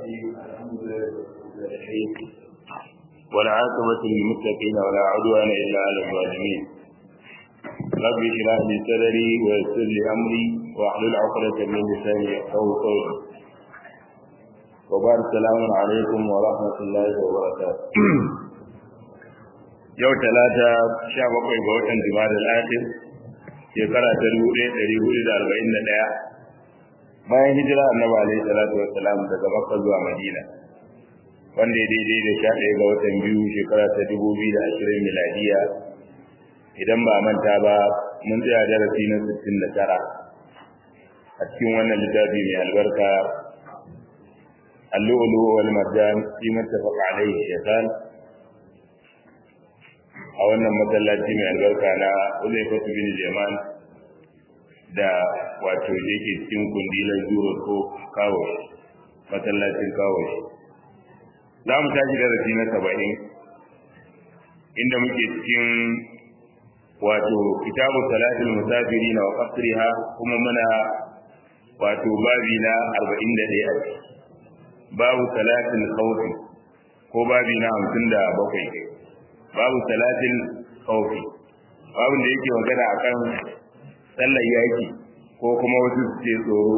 والعاقبة للمتقين ولا عدوان إلا على الظالمين رب اشرح لي صدري ويسر لي أمري واحلل عقدة من لساني يفقهوا قولي وبارك السلام عليكم ورحمة الله وبركاته yau talata sha bakwai ga watan jima'a al-akhir shekara ta dubu ɗaya ɗari hudu da arba'in da ɗaya bayan hijira annabi alaihi salatu wassalam daga makka zuwa madina wanda ya daidai da sha ɗaya ga watan biyu shekara ta dubu biyu da ashirin miladiya idan ba manta ba mun tsaya darasi na sittin da tara a cikin wannan littafi mai albarka اللؤلؤ والمرجان فيما اتفق عليه الشيطان a wannan masallaci mai albarka na Uzaifatu bin Jaman da wato yake cikin kundilan zuro ko kawo masallacin kawo za mu tashi darasi na saba'in inda muke cikin wato kitabu salatul musafiri na wa qasriha kuma muna wato babi na arba'in da ɗaya babu salatul khawfi ko babi na hamsin da bakwai babu salatin khawfi babu da yake magana akan sallar yaki ko kuma wasu su ce tsoro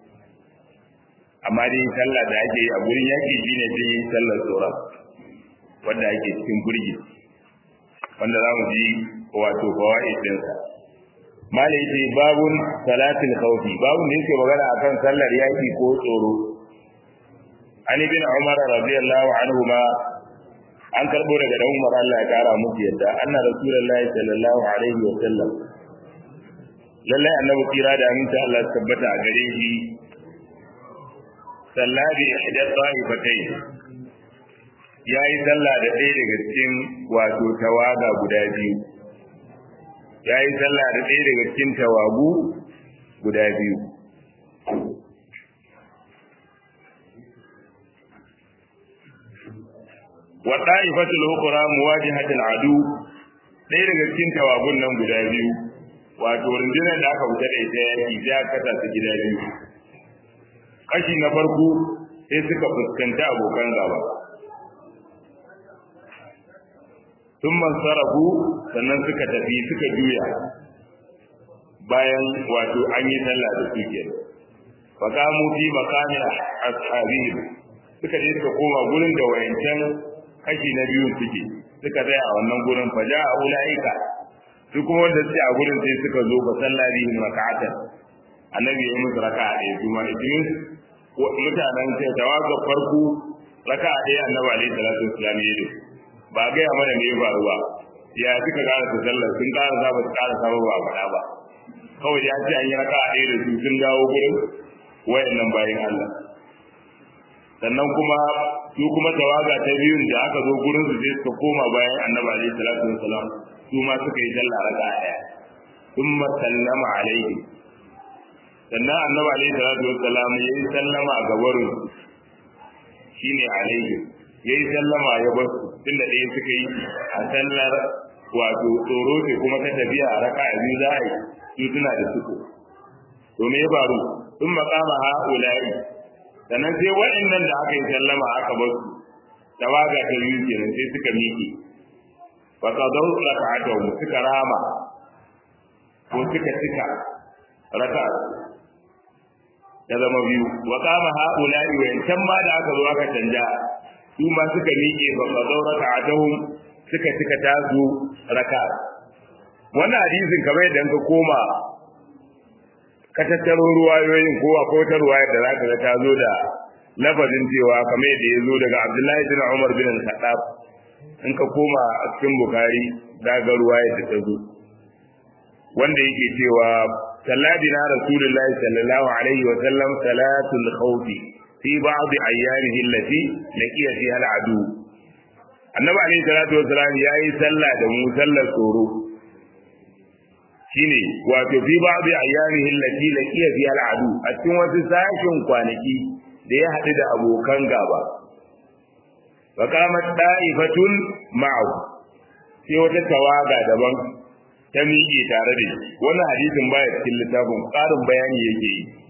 amma dai sallah da ake yi a gurin yaki shine dai sallar tsoro wanda ake cikin burgi wanda za mu ji wato fawaid dinsa malai ce babun salatin khawfi babu da yake magana akan sallar yaki ko tsoro an ibn umar radiyallahu anhu ma an karbo daga dan Umar Allah ya kara musu yadda anna rasulullahi sallallahu alaihi wa sallam lalle annabi kira da aminta Allah ya tabbata a gare shi sallabi ihda ta'ifatai yayi sallah da ɗaya daga cikin wato tawaga guda biyu yayi sallah da ɗaya daga cikin tawagu guda biyu wa ta'ifatul ukhra muwajihatul adu dai daga cikin tawagun nan guda biyu wato rundunar da aka fita da ita yaki sai aka kasa su gida biyu kashi na farko sai suka fuskanta abokan gaba sun mansarafu sannan suka tafi suka juya bayan wato an yi sallah da su ke faqamu fi maqami ashabihim suka je suka koma gurin da wayancan kashi na biyu suke suka tsaya a wannan gurin faja a ulaika su kuma wanda suke a gurin sai suka zo fa sallari hin raka'atan annabi ya yi musu raka'a ɗaya su ma idan mutanen sai tawaga farko raka'a ɗaya annabi alaihi salatu wassalam ya yi ba ga ya mana me ya faru ba ya suka ƙara su sallar sun ƙara za ba su ƙara sa ba a faɗa ba kawai ya ce an yi raka'a ɗaya da su sun dawo gurin wayannan bayan Allah sannan kuma su kuma tawaga ta biyun da aka zo gurin su sai suka koma bayan annabi alaihi salatu wassalam su ma suka yi sallah raka daya thumma sallama alaihi sannan annabi alaihi salatu wassalam ya yi sallama a gabarin shine alaihi ya yi sallama ya bar su tunda ɗaya suka yi a sallar wato tsoro ce kuma ta tafiya a raka biyu za a yi su suna da suko to me ya faru sun maƙama ha'ula'i sannan sai waɗannan da aka yi sallama aka bar su tawaga ta biyu kenan sai suka miƙe fa qadaw rak'atahu suka rama ko suka cika raka'a ya zama biyu wa qama haula'i wa yancan ma da aka zo aka canja su ma suka miƙe fa qadaw rak'atahum suka cika tazu raka'a wannan hadisin kamar yadda ka koma ka tattaro ruwayoyin ko a ko ta ruwayar da zaka ga ta zo da lafazin cewa kamar yadda ya zo daga Abdullahi bin Umar bin Al-Khattab in ka koma a cikin Bukhari da ga ruwayar da ta zo wanda yake cewa salladina rasulullahi sallallahu alaihi wa sallam salatul khawf fi ba'd ayyamihi allati laqiya fiha al-adu annabi alaihi salatu wa salam yayi sallah da mu sallar tsoro shine wato fi ba'dhi ayyamihi allati laqiya fi al'adu a cikin wasu sashin kwanaki da ya haɗu da abokan gaba wa qamat da'ifatun ma'ahu sai wata tawaga daban ta miƙe tare da shi wannan hadisin baya cikin littafin ƙarin bayani yake yi a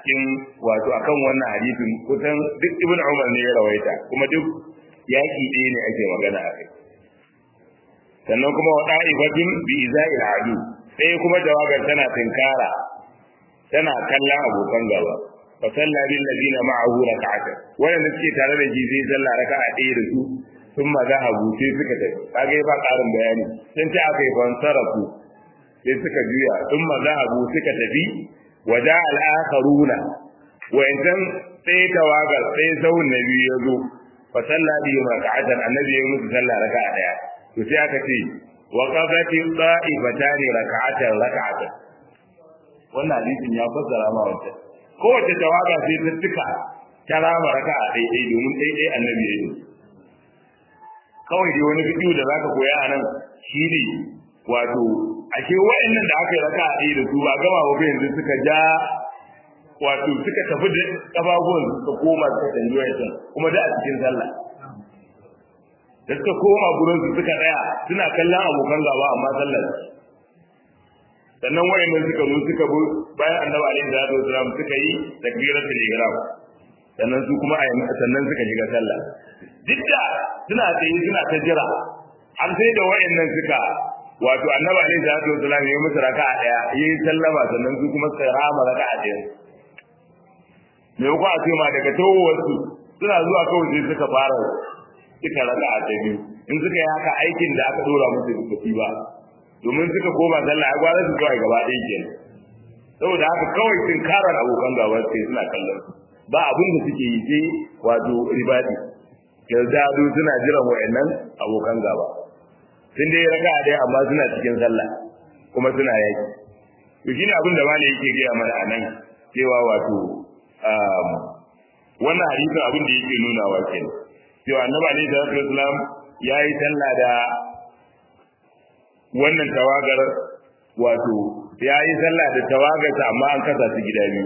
cikin wato akan wannan hadisin kusan duk ibn umar ne ya rawaita kuma duk yaki ɗaya ne ake magana a kai sannan kuma wa da'ifatin bi iza'il adu sai kuma jawagar tana tinkara tana kallon abokan gaba fa salla bil ladina ma'ahu rak'atan wanda suke tare da shi sai sallah raka'a ɗaya da su sun maza abu sai suka tafi kage ba ƙarin bayani sun ce aka yi fansarafu sai suka juya sun maza abu suka tafi waja al'akharuna wa'ancan sai tawagar sai zaun na biyu ya zo fa salla bi rak'atan annabi ya musu sallah raka'a daya to sai aka ce wa qafati da'ifatani rak'atan rak'atan wannan hadisin ya fassara ma wannan kowace tawaga sai ta tuka ta rama raka'a ɗaya domin ɗaya annabi ya yi kawai dai wani bidiyo da zaka koya a nan shi ne wato ashe wa'annan da aka yi raka a da su ba gama ba yanzu suka ja wato suka tafi da kafafuwan suka koma suka canji wa'ancan kuma da a cikin sallah da suka koma gurin su suka tsaya suna kallon abokan gaba amma sallar sannan wa'annan suka zo suka bi bayan annabi alaihi salatu wasalam suka yi takbiratul ihram sannan su kuma sannan suka shiga sallah duk da suna tsaye suna ta jira har sai da wayannan suka wato annabi alaihi salatu wasallam ya musu raka'a daya yi sallama sannan su kuma suka rama raka'a daya me ko a ce ma daga tawowar su suna zuwa kawai sai suka fara suka raka'a ta biyu in suka yi haka aikin da aka dora musu da kafi ba domin suka koma sallah ya gwara su kawai gaba ɗaya kenan saboda haka kawai sun karar abokan gaba sai suna kallon ba abin da suke yi sai wato ribadi yazdadu suna jiran wayannan abokan gaba sun dai raka dai amma suna cikin sallah kuma suna yaki to shine abin da malai yake gaya mana anan cewa wato wannan hadisin abin da yake nuna wa kenan cewa annabi alaihi salatu wasalam yayi sallah da wannan tawagar wato yayi sallah da tawagarsa amma an kasa su gida biyu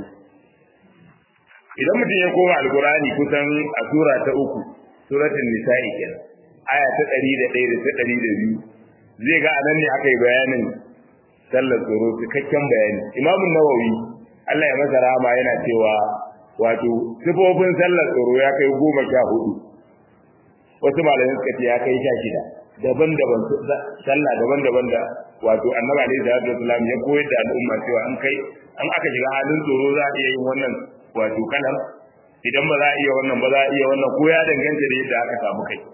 idan mutum ya koma alkurani kusan a sura ta uku suratul nisa'i kenan aya ta 101 da ta 102 zai ga anan ne aka yi bayanin sallar tsoro cikakken bayani imamun nawawi Allah ya masa rahama yana cewa wato sifofin sallar tsoro ya kai goma sha hudu wasu malamai suka ce ya kai sha shida daban-daban sallah daban-daban da wato annabi alaihi salatu wasallam ya koyar da al'umma cewa an kai an aka shiga halin tsoro za a iya yin wannan wato kalam idan ba za a iya wannan ba za a iya wannan ko ya danganta da yadda aka samu kai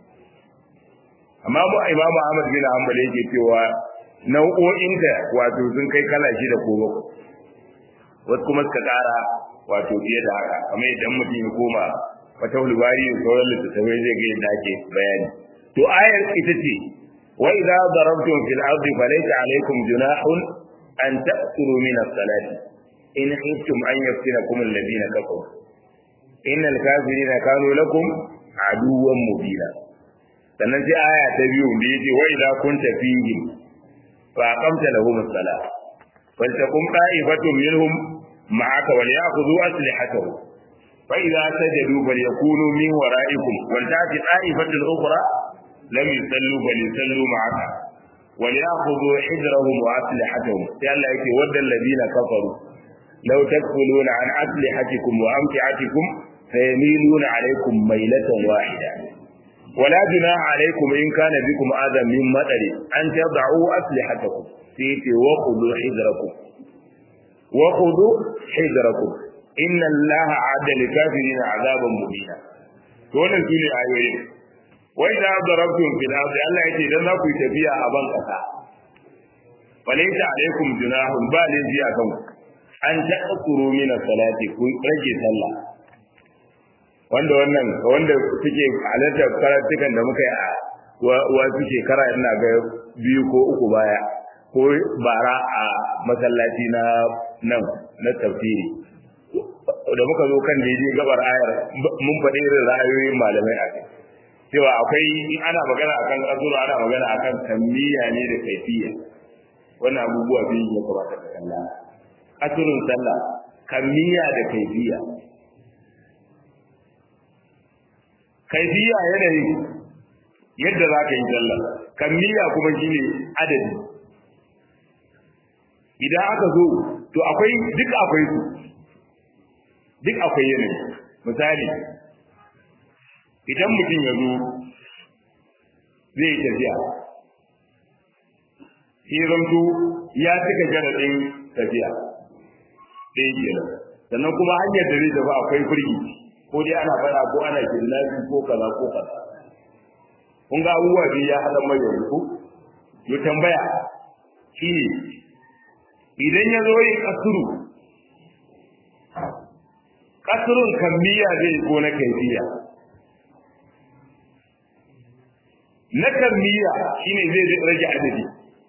amma mu imamu Ahmad bin Hanbal yake cewa nau'o'in da wato sun kai kala shi da ko wasu kuma suka kara wato fiye da haka kamar idan mutum ya koma wata hulbari da sauran littattafai zai ga yadda ake bayani to ayar ita ce wa idza darabtum fil ardi falaysa alaykum junahun an ta'kulu min as-salati in khiftum an yaftinakum alladhina kafaru innal kafirina kanu lakum aduwwan mubina sannan sai aya ta biyu da yace wa idza kunta fihim fa aqamta lahum as-salah faltakum qa'ifatun minhum ma'aka wal ya'khudhu aslihatahum fa idza sajadu falyakunu min wara'ikum wal ta'ti qa'ifatun ukhra lam yusallu bal yusallu ma'aka wal ya'khudhu hidrahum wa aslihatahum sai Allah yake wadda alladhina kafaru law takfuluna an aslihatikum wa amti'atikum فيميلون عليكم ميلة واحدة ولا جناح عليكم إن كان بكم أذى من مطر أن تضعوا أسلحتكم فيتي وخذوا حذركم وخذوا حذركم إن الله عاد لكافرين عذابا مبينا دون سوني آيوين وإذا ضربتم في الأرض الله يتي لنا في تبيع أبان قطع فليس عليكم جناح بل فيكم أن تأثروا من الصلاة كن رجي صلى wanda wannan wanda suke halartar karatukan da muka yi a wasu shekara ina ga biyu ko uku baya ko bara a masallaci na nan na tafsiri da muka zo kan daidai gabar ayar mun faɗi irin ra'ayoyin malamai a kai cewa akwai in ana magana akan kasuru ana magana akan kammiya ne da kaifiya wannan abubuwa biyu ya kamata ka kalla kasurun sallah kammiya da kaifiya kaifiya yanayi yadda za ka yi sallah kammiya kuma shi ne adadi idan aka zo to akwai duk akwai su duk akwai yanayi misali idan mutum ya zo zai tafiya sai zanto ya cika jaradin tafiya ɗaya kenan sannan kuma hanyar da zai tafi akwai firgi ko dai ana fara ko ana kidnapping ko kaza ko kaza kun ga abubuwa biyu ya haɗa mai yanzu to tambaya shine idan ya zo yin kasuru kasurun kammiya zai ko na kaifiya na kammiya shine zai rage adadi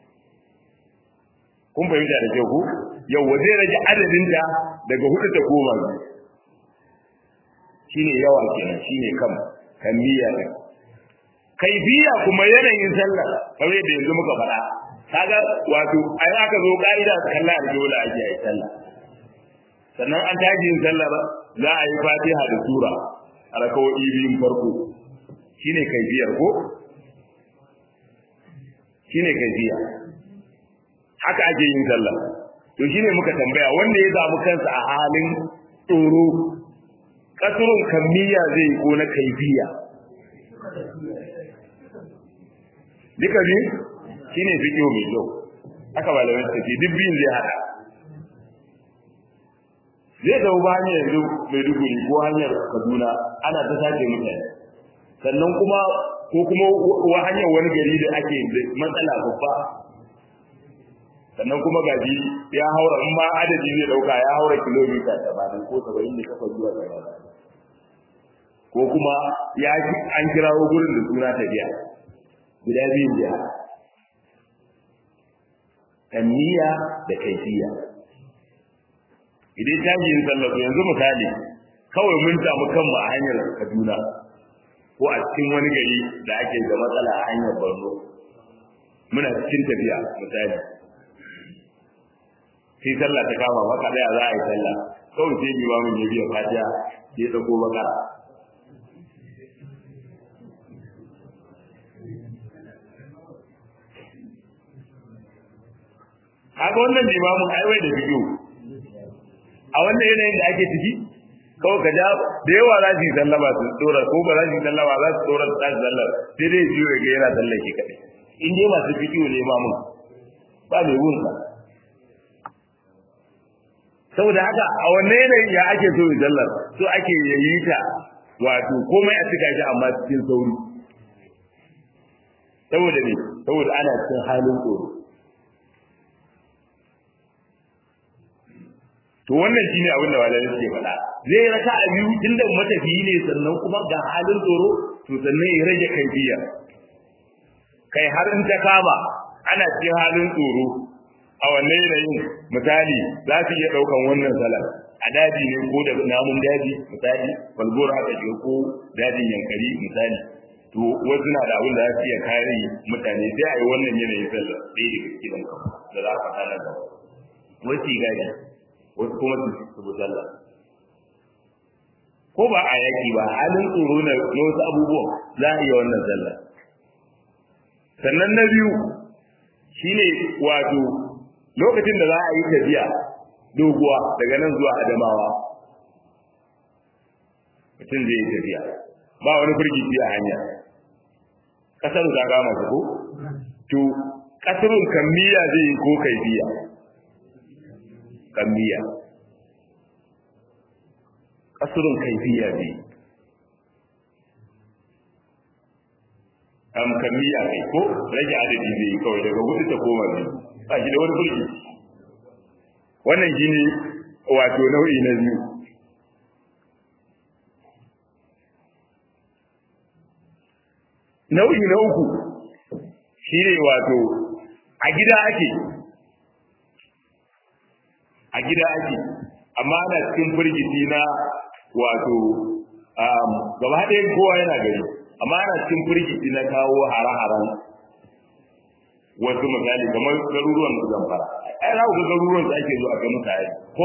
kun fahimta da kyau ku yawwa zai rage adadin da daga hudu ta goma shine yawa kenan shine kam kammiya din kaifiya kuma yanayin sallah kamar yadda yanzu muka faɗa kaga wato ai aka zo ka'ida sallah da dole ake yi sallah sannan an tashi yin sallah ba za a yi fatiha da sura a rakawoyi biyun farko shine kaifiyar ko shine kaifiya haka ake yin sallah to shine muka tambaya wanda ya zamu kansa a halin tsoro kasurun kammiya zai ko na kaifiya duka biyu shine fiqhu mai kyau haka malamai suka ce duk biyun zai hada zai zau ba hanyar yanzu mai duguri ko hanyar kaduna ana ta sace mutane sannan kuma ko kuma wa hanyar wani gari da ake matsala babba sannan kuma gaji ya haura in ma adadi zai dauka ya haura kilomita tamanin ko saba'in da kafa zuwa tamanin ko kuma ya an kirawo gurin da suna tafiya guda biyun da tanniya da kaifiya idan ta yin sallah yanzu misali kawai mun samu kanmu a hanyar Kaduna ko a cikin wani gari da ake da matsala a hanyar Borno muna cikin tafiya misali sai sallah ta kama maka daya za a yi sallah kawai sai bi mun ya biya fatiha sai dauko bakara kaga wannan limamin aiwai da bidiyo a wannan yanayin da ake ciki kawai ka ja da yawa za su yi sallama su tsora ko ba za su yi sallama za su tsora su tashi sallar sai dai jiyo ya ga yana sallar shi kaɗai in dai masu bidiyo ne ma mun ba mai wun sa saboda haka a wannan yanayin ya ake so yi sallar so ake yayi ta wato komai a cika shi amma cikin sauri saboda ne saboda ana cikin halin tsoro to wannan shine abin da malamai suke faɗa zai raka a biyu tunda matafiyi ne sannan kuma ga halin tsoro to sannan ya rage kaifiya kai har in ta kama ana cikin halin tsoro a wannan yanayin misali za su iya ɗaukan wannan salar a daji ne ko da namun daji misali falgor haka ce ko dajin yankari misali to wasu na da abin da za su iya kare mutane sai a yi wannan yanayin sallar ɗaya daga cikin da za a faɗa nan gaba wasu gadi wasu kuma su bi sallah ko ba a yaki ba halin tsoro na wasu abubuwan za a iya wannan sallah sannan na biyu shine wato lokacin da za a yi tafiya doguwa daga nan zuwa adamawa mutum zai yi tafiya ba wani firgici a hanya kasar ta gama ko to kasarun kammiya zai yi ko kaifiya kammiya kasurun kaifiya ne am kammiya kai ko rage adadi zai kawai daga hudu ta koma ne ba shi da wani burki wannan shi ne wato nau'i na biyu nau'i na uku shi ne wato a gida ake a gida ake amma ana cikin firgiti na wato gaba ɗayan kowa yana gari amma ana cikin firgiti na kawo hare-haren wasu misali kamar garuruwan da zamfara ai za ku ga garuruwan da ake zuwa ga mutane ko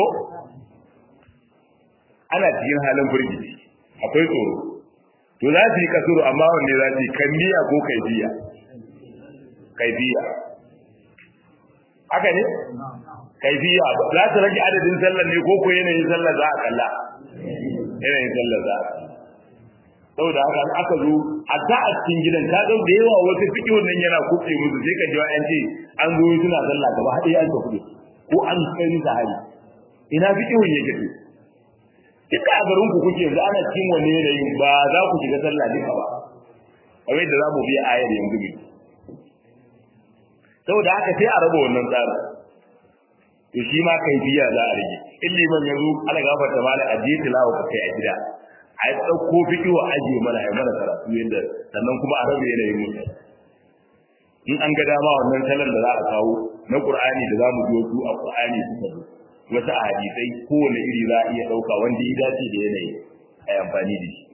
ana cikin halin firgiti akwai tsoro to za su yi kasuru amma wanne za su yi kambiya ko kaifiya kaifiya haka ne kaifiya za su rage adadin sallar ne ko ko yanayin sallar za a kalla yanayin sallar za a saboda haka aka zo hatta a cikin gidan ka ga da yawa wasu fiki wannan yana kuɓe musu sai ka ji an ce an zo suna sallah gaba haɗe an ka kuɗe ko an kai ni hari ina fiki wani yake to duka a garin ku kuke yanzu ana cikin wani yanayin ba za ku shiga sallah duka ba kamar yadda za mu biya ayar yanzu ne saboda haka sai a raba wannan tsarin to shi ma kai biya za a rage in liman ya zo ala gafarta mala a je tilawa ka kai a gida a yi ɗauko fiki wa ajiye mana a mana karatu yadda sannan kuma a rabe yanayin mutane in an ga dama wannan salon da za a kawo na qur'ani da za mu biyo su a qur'ani suka zo wasu a hadisai kowane iri za a iya ɗauka wanda ya dace da yanayi a yi amfani da shi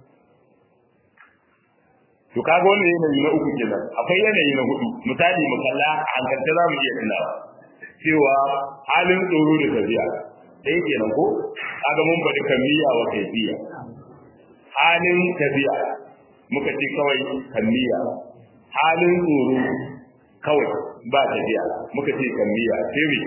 to kaga wannan yanayi na uku kenan akwai yanayi na hudu misali mu kalla a hankalta za mu iya tunawa cewa halin tsoro da tafiya ɗaya kenan ko kaga mun faɗi kamiyya wa kaifiya halin tafiya muka ce kawai kamiyya halin tsoro kawai ba tafiya muka ce kamiyya sai me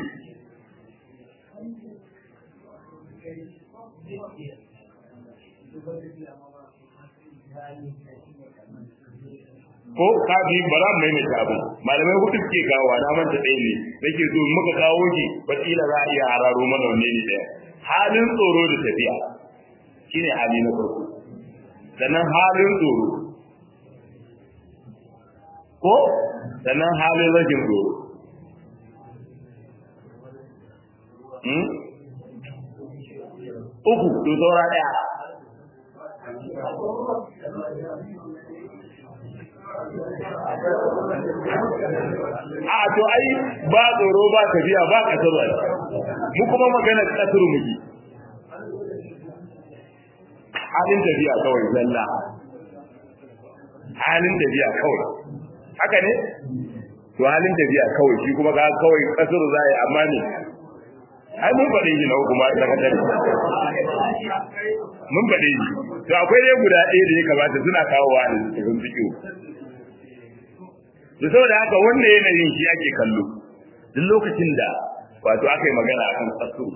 ko ka bi bara mai mai abu malamai hudu suke kawo na manta ɗaya ne nake so muka kawo shi bakila za a iya hararo mana wanne ne ɗaya halin tsoro da tafiya shine hali na farko sannan halin tsoro ko sannan halin rashin tsoro uku to saura ɗaya a to ai ba tsoro ba tafiya ba kasar ai mu kuma magana kasar muke halin tafiya kawai zalla halin tafiya kawai haka ne to halin tafiya kawai shi kuma ga kawai kasar za a yi amma ne ai mun faɗe shi na hukuma da ka tare mun faɗe shi to akwai dai guda ɗaya da ya kamata suna kawowa da cikin fiƙo da saboda haka wanda yanayin shi ake kallo duk lokacin da wato aka yi magana akan kasu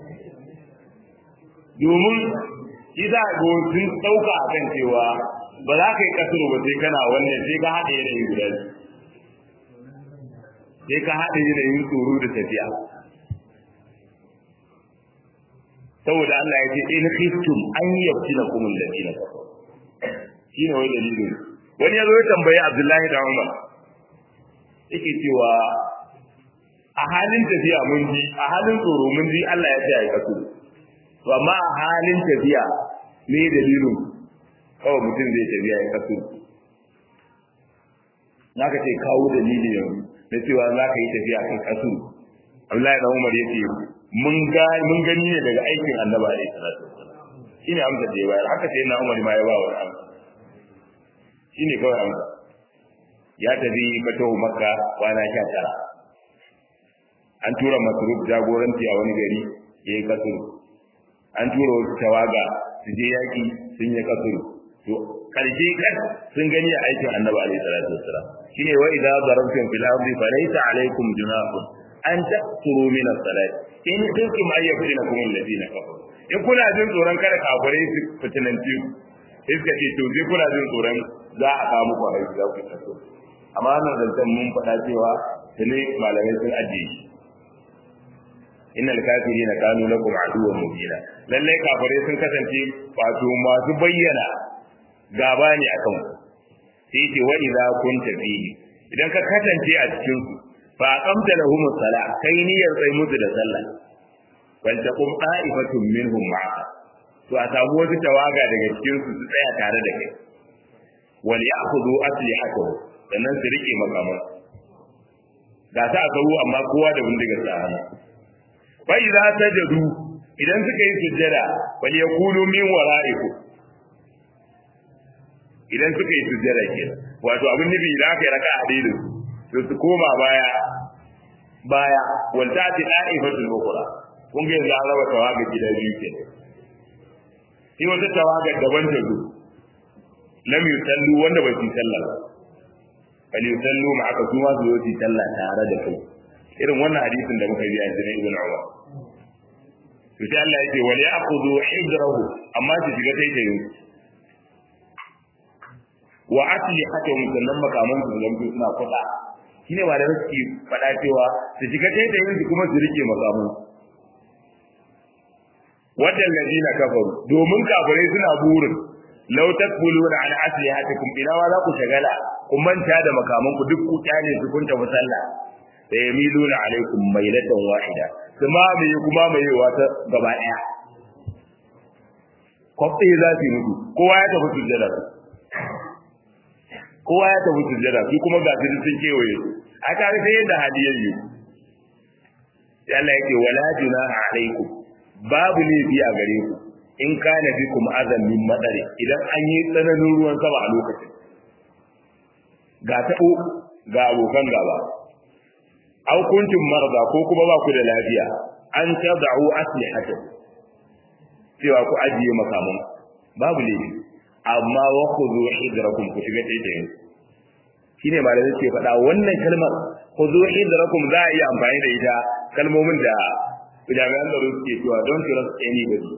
domin shi za a go sun ɗauka a kan cewa ba za ka yi kasuru ba sai kana wannan sai ka haɗa yanayin guda sai ka haɗa yanayin tsoro da tafiya saboda Allah ya ce in khiftum an yaftina kum alladina kafaru shine wai dalilin wani yazo ya tambayi Abdullahi da Umar yake cewa a halin tafiya mun ji a halin tsoro mun ji Allah ya ce ai kasu to amma a halin tafiya me dalilin kawai mutum zai tafiya ya kasu naka ce kawo dalili yanzu na cewa za ka yi tafiya kan kasu Abdullahi da Umar yace mun ga mun gani ne daga aikin Annabi alaihi salatu shine amsa da ya bayar haka sai na Umar ma ya ba wa amsa shine kawai amsa ya tafi fatahu makka kwana sha tara an tura masruf jagoranci a wani gari ya yi kasuru an tura wasu tawaga su je yaƙi sun yi kasuru to karshe kan sun gani a aikin annabi alaihi salatu wassalam shine wa idza darabtum fil ardi falaysa alaykum junahun an taqsuru min as-salat in kuntum ayyakinakum alladhina kafaru in kuna jin tsoron kada kafirai su fitinanci ku iska ce to sai kuna jin tsoron za a kawo muku aiki za ku taso amma wannan zancen mun faɗa cewa tuni malamai sun ajiye shi innal kafirina kanu lakum aduwwan mubina lalle kafirai sun kasance wato masu bayyana gaba ne akan ku sai ce wa idza kunta fihi idan ka kasance a cikin su fa aqamta lahum sala kai niyyar sai musu da sallah wal taqum qa'ifatun minhum ma'a to a samu wasu tawaga daga cikin su su tsaya tare da kai wal ya'khudhu aslihatahu sannan su rike makaman ga ta a kawo amma kowa da bindigar sa hannu fa idza sajadu idan suka yi sujjada fal yakunu min wara'ikum idan suka yi sujjada kenan wato abin nufi idan aka yi raka a daidai to su koma baya baya wal ta'ti da'ifatul ukhra kun ga yanzu an raba tawaga gida biyu kenan shi wata tawaga daban ta zo lam yusallu wanda ba su sallah ba bal yusallu ma aka kuma su yi sallah tare da kai irin wannan hadisin da muka yi yanzu na ibn Umar to sai Allah yake wal ya'khudhu hidrahu amma su shiga taitayin wa atli hakum sannan makaman su zamto suna kuɗa shine ba da suke faɗa cewa su shiga taitayin su kuma su rike makaman wadan ladina kafaru domin kafirai suna burin law takbuluna an aslihatikum ina wa za ku shagala ku manta da makaman ku duk ku kyale su kun tafi sallah da yamiluna alaikum mailatan wahida kuma mai kuma mai wata gaba daya kwafi za su mutu kowa ya tafi sujjada kowa ya tafi sujjada su kuma ga su sun kewaye a tare sai yadda hali yayi Allah yake wala junaha alaikum babu laifi a gare ku in kana bikum azan min madari idan an yi tsananin ruwan sama a lokacin ga tabo ga abokan gaba aw kuntum marda ko kuma ba ku da lafiya an tad'u aslihatakum cewa ku ajiye makaman babu laifi amma wa khudhu hidrakum ku shiga taitayin shine malamai suke faɗa wannan kalmar khudhu hidrakum za a iya amfani da ita kalmomin da jami'an tsaro suke cewa don trust anybody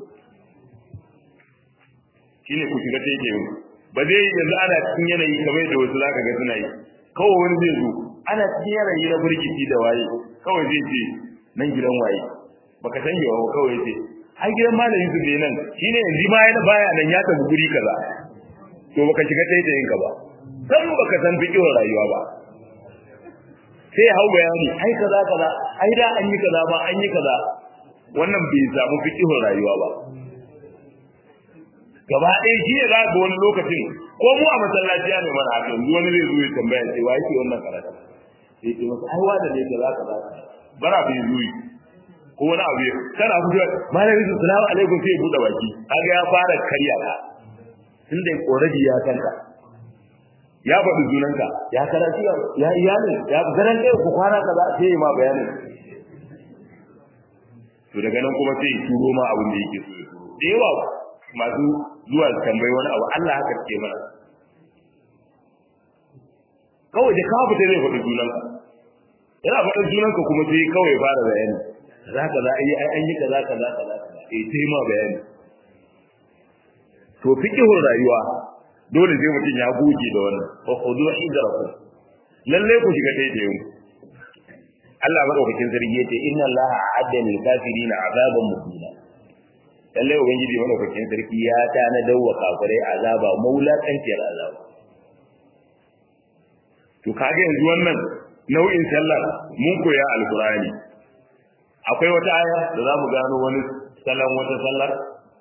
shine ku shiga taitayin ba zai yanzu ana cikin yanayi kamar da wasu zaka ga suna yi kawai wani zai zo ana cikin yanayi na burkici da waye kawai zai ce nan gidan waye baka san yawa kawai ce ai gidan malam Yusuf ne nan shine yanzu ma yana baya nan ya tafi guri kaza to baka shiga taitayin ka ba san baka san fiqhun rayuwa ba sai hau bayani ai kaza kaza ai da an yi kaza ba an yi kaza wannan bai samu fiqhun rayuwa ba gaba ɗaya shi ne za ga wani lokacin ko mu a masallaci ne mana haka yanzu wani zai zo ya tambaya ce wa yake wannan karatu sai ce masa ai wanda ne kaza kaza bara bai zuyi ko wani abu ya kana fito malami salamu alaikum sai ya bude baki kaga ya fara karya ka tunda already ya kanka ya faɗi sunanka ya karatu ya iyalin ya garan ɗaya ku kwana kaza sai ma bayanin to daga nan kuma sai ya turo ma abin da yake so ya turo da yawa masu zuwa tambayi wani abu Allah haka ce mana kawai da ka fita zai faɗi sunanka yana faɗin sunanka kuma sai kawai fara bayani za ka za a yi an yi kaza kaza kaza eh sai ma bayani to fiqhul rayuwa dole sai mutum ya goge da wannan fa khudu hidrakum lalle ku shiga taitayin Allah madaukakin sarki yace inna Allah a'adda lil kafirina azaban muhina lalle ubangiji madaukakin sarki ya ta na dawwa kafirai azaba maulakanciyar azaba to kage yanzu wannan nau'in sallar mun koya alqur'ani akwai wata aya da za mu gano wani salon wata sallar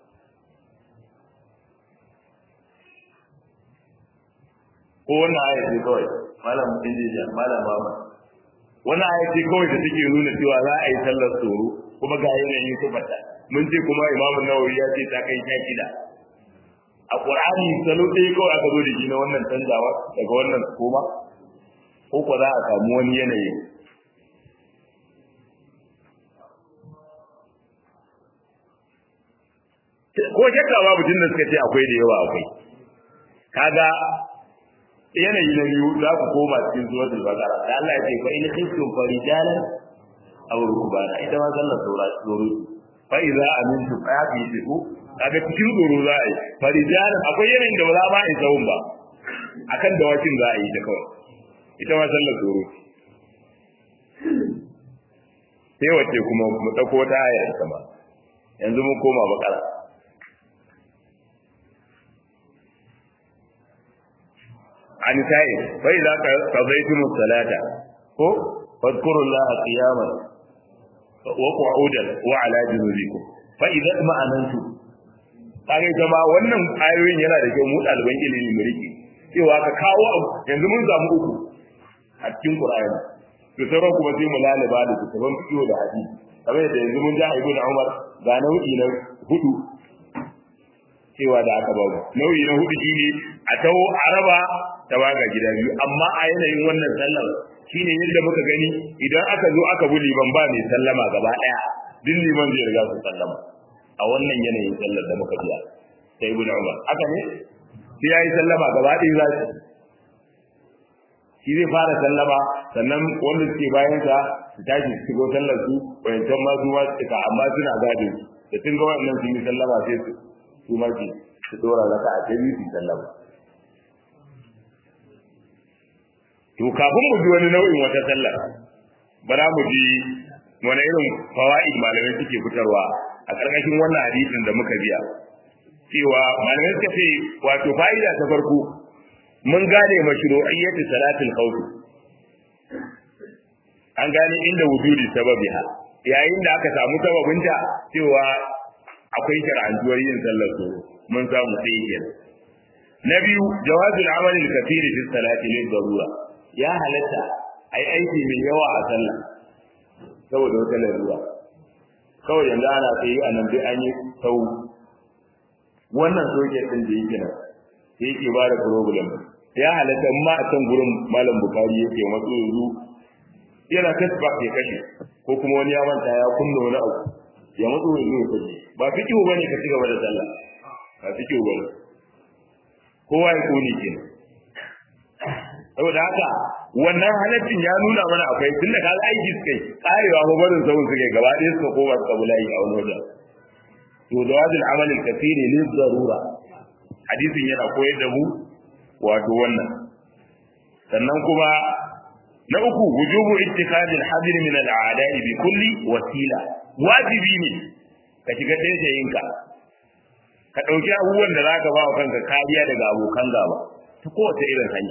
ko wannan aya ce kawai malam injiniya malam mama wannan aya ce kawai da take nuna cewa za a yi sallar tsoro kuma ga yanayin sifata mun ce kuma imamu nawawi ya ce ta kai sha shida a qur'ani salo ɗaya kawai aka zo da shi na wannan canjawa daga wannan koma ko ko za a samu wani yanayi ko shakka babu tun da suka ce akwai da yawa akwai kaga yanayi na biyu za ku koma cikin suratul baqara da Allah ya ce fa in khiftum farijalan aw rukbana ita ma sallar saura tsoro fa idza amintu fa yaqitu kaga cikin tsoro za a yi farijalan akwai yanayin da ba za ba a yi tsawon ba akan dawakin za a yi ta kawai ita ma sallar tsoro sai wacce kuma mu dauko ta aya ita ma yanzu mun koma bakara an tayi fa idza qadaytum as-salata ko fadhkurullaha qiyaman wa qu'udan wa ala junubikum fa idza ma'anantu kage jama'a wannan ayoyin yana da kyau mu ɗaliban ilimi mu rike cewa ka kawo yanzu mun samu uku a cikin Qur'ani to sauran kuma sai mu lalaba da kitabun fiqh da hadisi kamar yadda yanzu mun ja Ibn Umar ga nau'i na hudu cewa da aka babu nau'i na hudu shine a tawo araba ta baga gida biyu amma a yanayin wannan sallar shine yadda muka gani idan aka zo aka bi liman ba mai sallama gaba daya duk liman zai riga su sallama a wannan yanayin sallar da muka biya sai Ibn Umar haka ne sai yayi sallama gaba ɗaya za su shi zai fara sallama sannan wanda suke bayan sa su tashi su shigo sallar su bayancan ma su ma su amma suna gadin da tun ga wannan sun yi sallama sai su su ma su su dora raka a tabi su sallama to kafin mu ji wani nau'in wata sallah bara mu ji wani irin fawaid malamai suke fitarwa a ƙarƙashin wannan hadisin da muka biya cewa malamai suka ce wato fa'ida ta farko mun gane mashru'iyyati salatul khawf an gane inda wujudi sababiha yayin da aka samu sababinta cewa akwai shar'antuwar yin sallar su mun samu sai yin na biyu jawazul amali al-kathir fi salati lil darura ya halatta ai aiki mai yawa a sallah saboda wata larura kawai yanzu ana sai a nan dai an yi sau wannan soke din da yake nan sai yake ba da problem ya halatta ma a can gurin malam bukari yake matso yanzu yana tasbak ya kashe ko kuma wani ya manta ya kunna wani abu ya matso yanzu ya kashe ba fikihu bane ka ci gaba da sallah ba fikihu bane kowa ya kone kenan saboda haka wannan halaccin ya nuna mana akwai tun da kaga aiki suka yi karewa ko barin sauran suka yi gaba ɗaya suka koma suka bulayi a wani wajen to da wajin amalin kafiri ne zarura hadisin yana koyar da mu wato wannan sannan kuma na uku wujubu ittikadil hadir min al'ada'i bi kulli wasila wajibi ne ka shiga taitayinka ka ɗauki abubuwan da zaka ba wa kanka kariya daga abokan gaba ta kowace irin hanya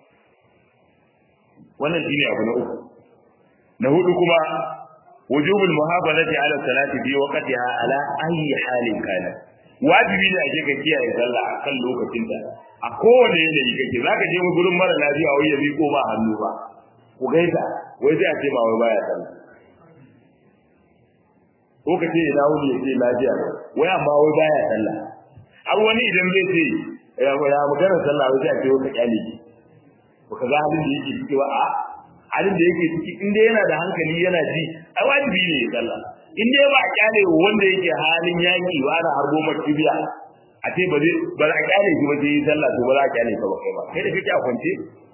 wannan shine abu na uku na hudu kuma wujubul muhafazati ala salati fi waqtiha ala ayi halin kana wajibi ne ake ka kiyaye sallah a kan lokacin ta a kowane yanayi kake zaka je mu gurin mara lafiya wai ya miko ba hannu ba ku gaita wai sai a ce ba wai baya sallah ko ka ce ina wuni ya ce lafiya wai amma wai baya sallah har wani idan zai ce ya magana sallah wai sai a ce wai ka kyale shi baka ga halin da yake ciki ba a halin da yake ciki in dai yana da hankali yana ji ai wajibi ne ya sallah in dai ba a kyale wanda yake halin yaki ba ana harbo makibiya a ce ba zai ba za a kyale shi ba sai yi sallah to ba za a kyale ka ba kai ba kai da kake a kwance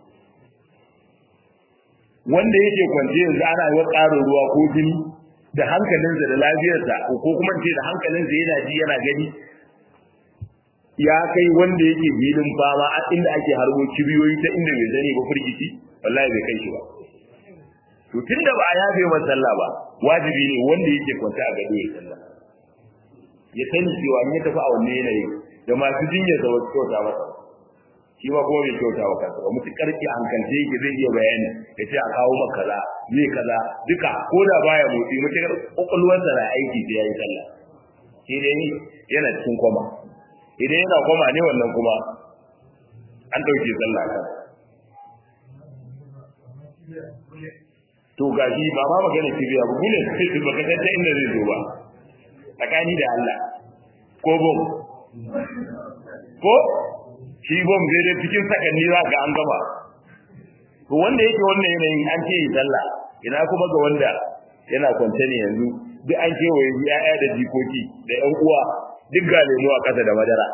wanda yake kwance yanzu ana yi ƙarin ruwa ko jini da hankalinsa da lafiyarsa ko kuma ce da hankalinsa yana ji yana gani ya kai wanda yake filin fama a inda ake harbo kibiyoyi ta inda bai zane ba firgici wallahi bai kai shi ba to tunda ba a yafe masa sallah ba wajibi ne wanda yake kwanta a gado ya sallah ya sani cewa in ya tafi a wannan yanayi da masu jinyar da wasu kyauta masa shi ma kuma bai kyauta wa kansa ba mutu karki hankalce yake zai iya bayani ya ce a kawo maka kaza zai kaza duka ko da baya motsi mutukar kwakwalwarsa na aiki sai ya yi sallah shi dai yana cikin kwama idan yana koma ne wannan kuma an ɗauke sallah kan to gashi ba ma magana kibiya ba gune sai ba ka ta inda zai zo ba tsakani da Allah ko bom ko shi bom zai dai cikin sakanni za ga an gaba to wanda yake wannan yanayin an ce yi sallah ina kuma ga wanda yana kwance ne yanzu duk an kewaye ya'ya da jikoki da ƴan uwa duk ga lemu a ƙasa da madara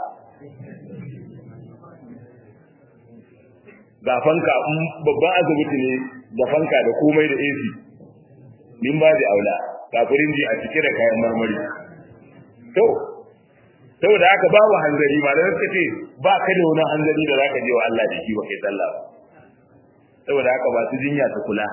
ga fanka babban asibiti ne da fanka da komai da AC min ba da aula ga firinji a cike da kayan marmari to saboda haka babu hanzari ma da suka ce ba ka da wani hanzari da zaka je wa Allah da shi ba kai sallah ba saboda haka ba su jinya ta kula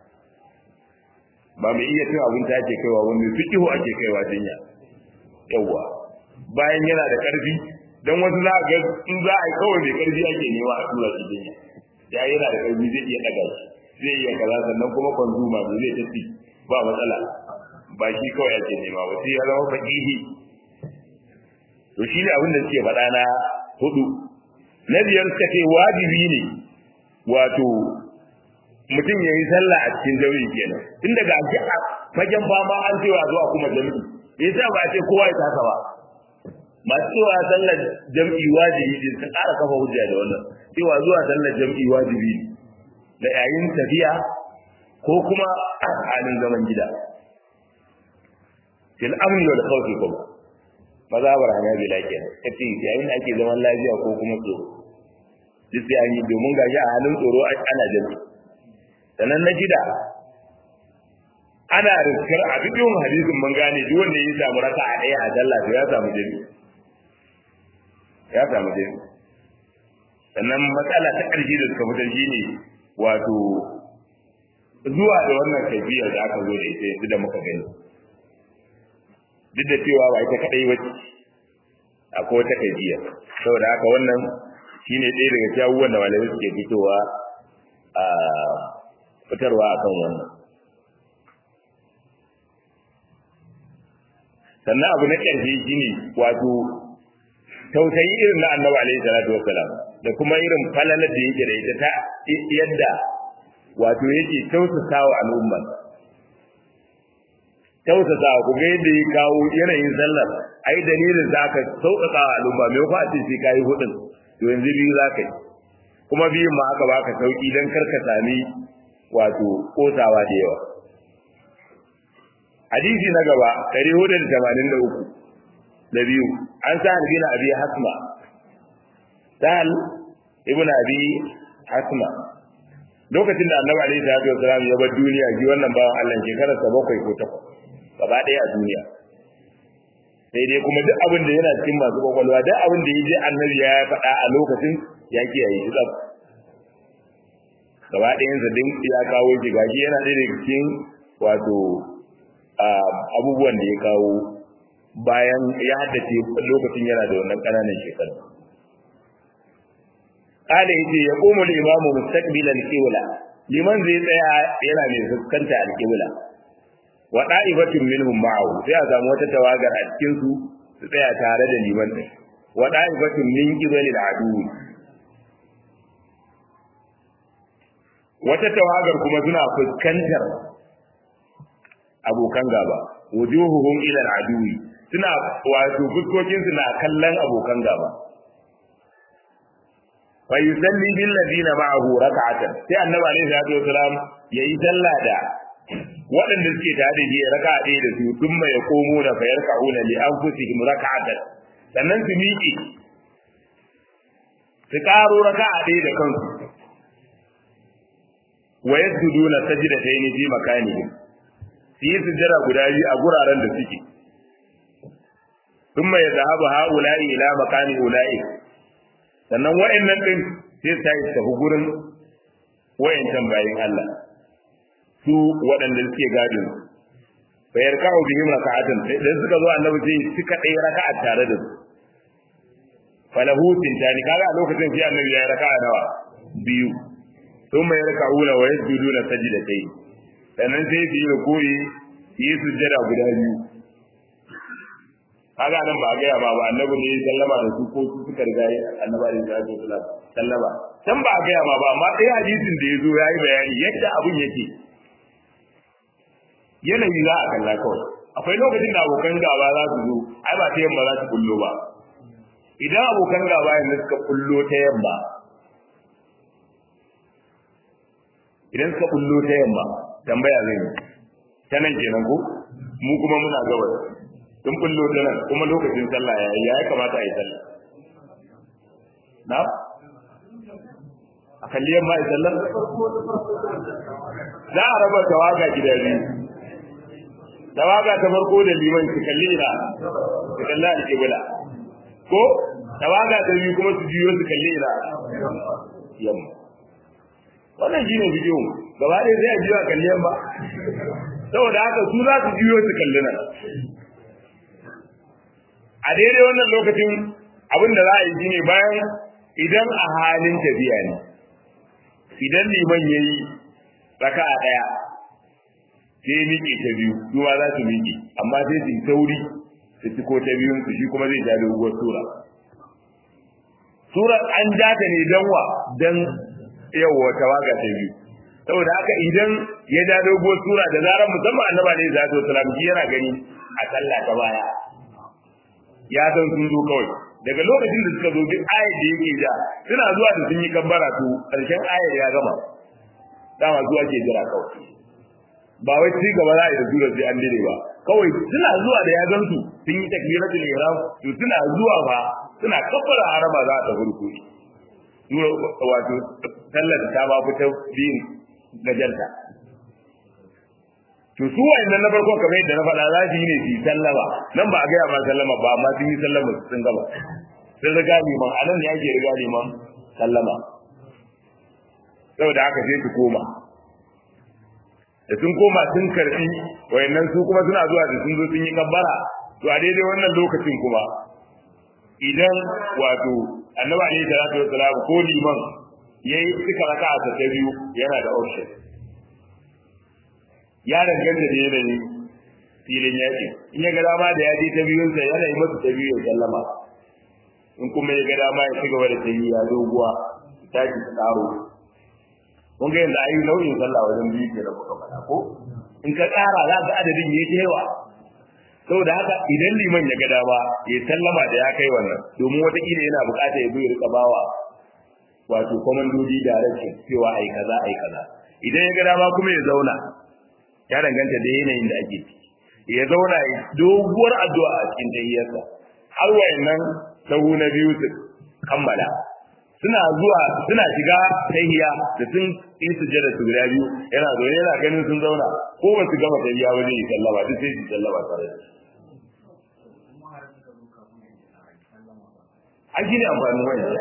ba mai iya cin abinci ake kaiwa wani fikihu ake kaiwa jinya yawwa bayan yana da karfi dan wasu za ga in za a yi kawai mai karfi ake nema a tura shi jinya ya yana da karfi zai iya daga shi zai iya kaza sannan kuma kwanzuma da zai tafi ba matsala ba shi kawai ake nema ba sai ya zama fakihi to shi ne abin da suke faɗa na hudu na biyar suka ce wajibi ne wato mutum ya yi sallah a cikin jami'i kenan tun daga a fagen fama an cewa zuwa kuma jami'i yasa ba a ce kowa ya tasa ba masu cewa sallar jam'i wajibi ne ta ƙara kafa hujja da wannan cewa zuwa sallar jam'i wajibi ne da yayin tafiya ko kuma a halin zaman gida fil amni wal khawfi kuma mazabar hanabila kenan kace yayin da ake zaman lafiya ko kuma tsoro duk sai an yi domin gashi a halin tsoro ana jami sannan na gida ana riskar a duk yawan hadisin mun gane duk wanda ya samu raka a ɗaya a sallah to ya samu jami ya samu jami sannan matsala ta ƙarshe da suka fitar shi ne wato zuwa da wannan kaifiyar da aka zo da ita yanzu da muka gani duk da cewa ba ita kaɗai ba ce akwai wata kaifiya saboda haka wannan shine ɗaya daga cikin abubuwan da malamai suke fitowa a fitarwa akan wannan sannan abu na ƙarshe shine wato tausayi irin na annabi alaihi salatu wassalam da kuma irin falalar da yake da ita ta yadda wato yake tausasawa al'umma tausasawa ku ga yadda ya kawo yanayin sallar ai dalilin za ka sauƙaƙa wa al'umma me fa ce sai kai hudun to yanzu biyu za ka yi kuma biyun ma aka baka sauki dan kar ka sami wato kosawa da yawa hadisi na gaba 483 da biyu an sa bin abi hasma sahal ibn abi hasma lokacin da annabi alaihi salatu wasalam ya bar duniya ji wannan bawan Allah shekarar sa bakwai ko takwas gaba ɗaya a duniya sai dai kuma duk abin da yana cikin masu kwakwalwa duk abin da ya je annabi ya faɗa a lokacin ya kiyaye shi tsaf gaba ɗayansa din ya kawo shi gashi yana ɗaya daga cikin wato abubuwan da ya kawo bayan ya haddace lokacin yana da wannan ƙananan shekaru قال يجي يقوم الإمام مستقبلا القبلة liman zai tsaya yana mai fuskanta alƙibla wa da'ibatun minhum ma'ahu sai a samu wata tawagar a cikin su su tsaya tare da liman din wa da'ibatun min qibalil adu wata tawagar kuma suna fuskantar abokan gaba wujuhuhum ila al-aduwi suna wato fuskokin su na kallon abokan gaba fa yusalli bil ladina ma'ahu rak'atan sai annabi alaihi salatu wasalam yayi sallah da waɗanda suke tare da shi raka'a ɗaya da su thumma yaqumuna fa yarka'una li anfusihim rak'atan sannan su miƙe su ƙaro raka'a ɗaya da kansu wa yasjuduna sajdatayn fi makanihim su yi sujjada guda biyu a guraren da suke thumma yadhhabu ha'ula'i ila makani ula'i sannan wa'annan din sai ta yi tafi gurin wa'ancan bayin Allah su waɗanda suke gadin fa yarka'u bihim raka'atan idan suka zo annabi sai suka dai raka'a tare da su falahu tintani kaga a lokacin sai annabi ya raka'a nawa biyu thumma yarka'una wa yasjuduna sajdatayn sannan sai su yi ruku'i yi sujjada guda biyu kaga nan ba a gaya ba ba annabi ne ya sallama da su ko su suka riga annabi da ya zo sallama can ba a gaya ma ba amma ɗaya hadisin da ya zo ya yi bayani yadda abun yake yanayi za a kalla kawai akwai lokacin da abokan gaba za su zo ai ba ta yamma za su kullo ba idan abokan gaba yanzu suka kullo ta yamma idan suka kullo ta yamma tambaya zai yi ta nan kenan ko mu kuma muna gabas sun kullo ta nan kuma lokacin sallah ya yi ya kamata a yi sallah na a kalli yamma a sallar za a raba tawaga gida biyu tawaga ta farko da liman su kalli ina su kalli alƙibla ko tawaga ta biyu kuma su juyo su kalli ina yamma wannan shine bidiyo gaba ɗaya sai a juyo a kalli yamma saboda haka su za su juyo su kalli nan a daidai wannan lokacin abin da za a yi shine bayan idan a halin tafiya ne idan liman ya yi raka a ɗaya sai miƙe ta biyu su ma za su miƙe amma sai su yi sauri su ci ko ta biyun su shi kuma zai ja doguwar sura surar an ja ta ne don wa don yawa tawaga ta biyu saboda haka idan ya ja doguwar sura da zarar musamman annaba ne za su salam yana gani a sallah ta baya ya san sun zo kawai daga lokacin da suka zo duk ayar da yake ja suna zuwa da sun yi kabbara to karshen ayar ya gama dama zuwa ke jira kawai ba wai ci gaba za a yi da sura sai an dire ba kawai suna zuwa da ya gan su sun yi takbiratul ihram to suna zuwa ba suna kabbara harama za a tafi rukuni sura wato sallar ta ba fita biyin gajarta to su wayannan na farko kamar yadda na faɗa za su yi ne su yi sallama nan ba a gaya ma sallama ba amma sun yi sallama sun gaba sun riga liman a nan ne ake riga liman sallama saboda haka sai su koma da sun koma sun karfi wayannan su kuma suna zuwa da sun zo sun yi kabbara to a daidai wannan lokacin kuma idan wato annabi alaihi salatu wassalam ko liman yayi suka raka a ta biyu yana da option ya danganta da yanayin filin yaƙi in ya ga dama da ya je ta biyunsa yana yi masa ta biyu ya sallama in kuma ya ga dama ya ci gaba da ta yi ya doguwa ta ki ta ƙaro kun ga yanzu ayi nau'in sallah wajen biyu ke da muka faɗa ko in ka ƙara za ka adadin ya yawa saboda haka idan liman ya ga dama ya sallama da ya kai wannan domin wataƙila yana buƙatar ya zo ya riƙa bawa wato komandodi direction cewa ai kaza ai kaza idan ya ga dama kuma ya zauna ya danganta da yanayin da ake ciki ya zauna ya doguwar addu'a a cikin tahiyyarsa har wayannan sahu na biyu su kammala suna zuwa suna shiga tahiyya da sun yi sujjada su guda biyu yana zaune yana ganin sun zauna ko ba su gama tahiyya ba zai yi sallama duk sai su sallama tare da an shi ne amfanin wayan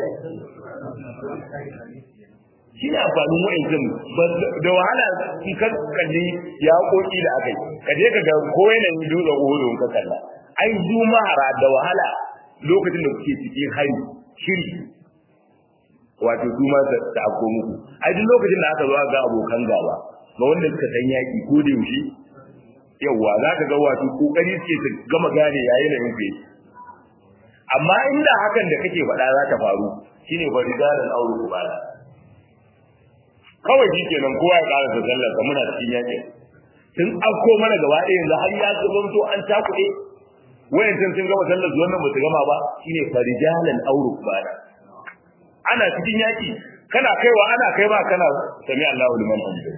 shi ne amfanin wa'ancin da wahala in ka kalli ya koki da aka yi ka je ka ga ko yanayin dutsen uhudu ka kalla ai juma'ara da wahala lokacin da kuke cikin hari shiri wato su ma ta afko muku ai duk lokacin da aka zo ga abokan gaba ga wanda suka san yaki ko da yaushe yawa za ka ga wato kokari suke su gama gane yayin da yake amma inda hakan da kake faɗa za ta faru shine faridalan aure kubala kawai shi kenan kowa ya ƙara da sallar ka muna cikin yaƙi sun afko mana gaba ɗaya yanzu har ya zamanto an takuɗe wayancan sun gama sallar zuwan nan ba su gama ba shine farijalan auru bana ana cikin yaƙi kana kaiwa ana kai ba kana sami Allahu liman hamdu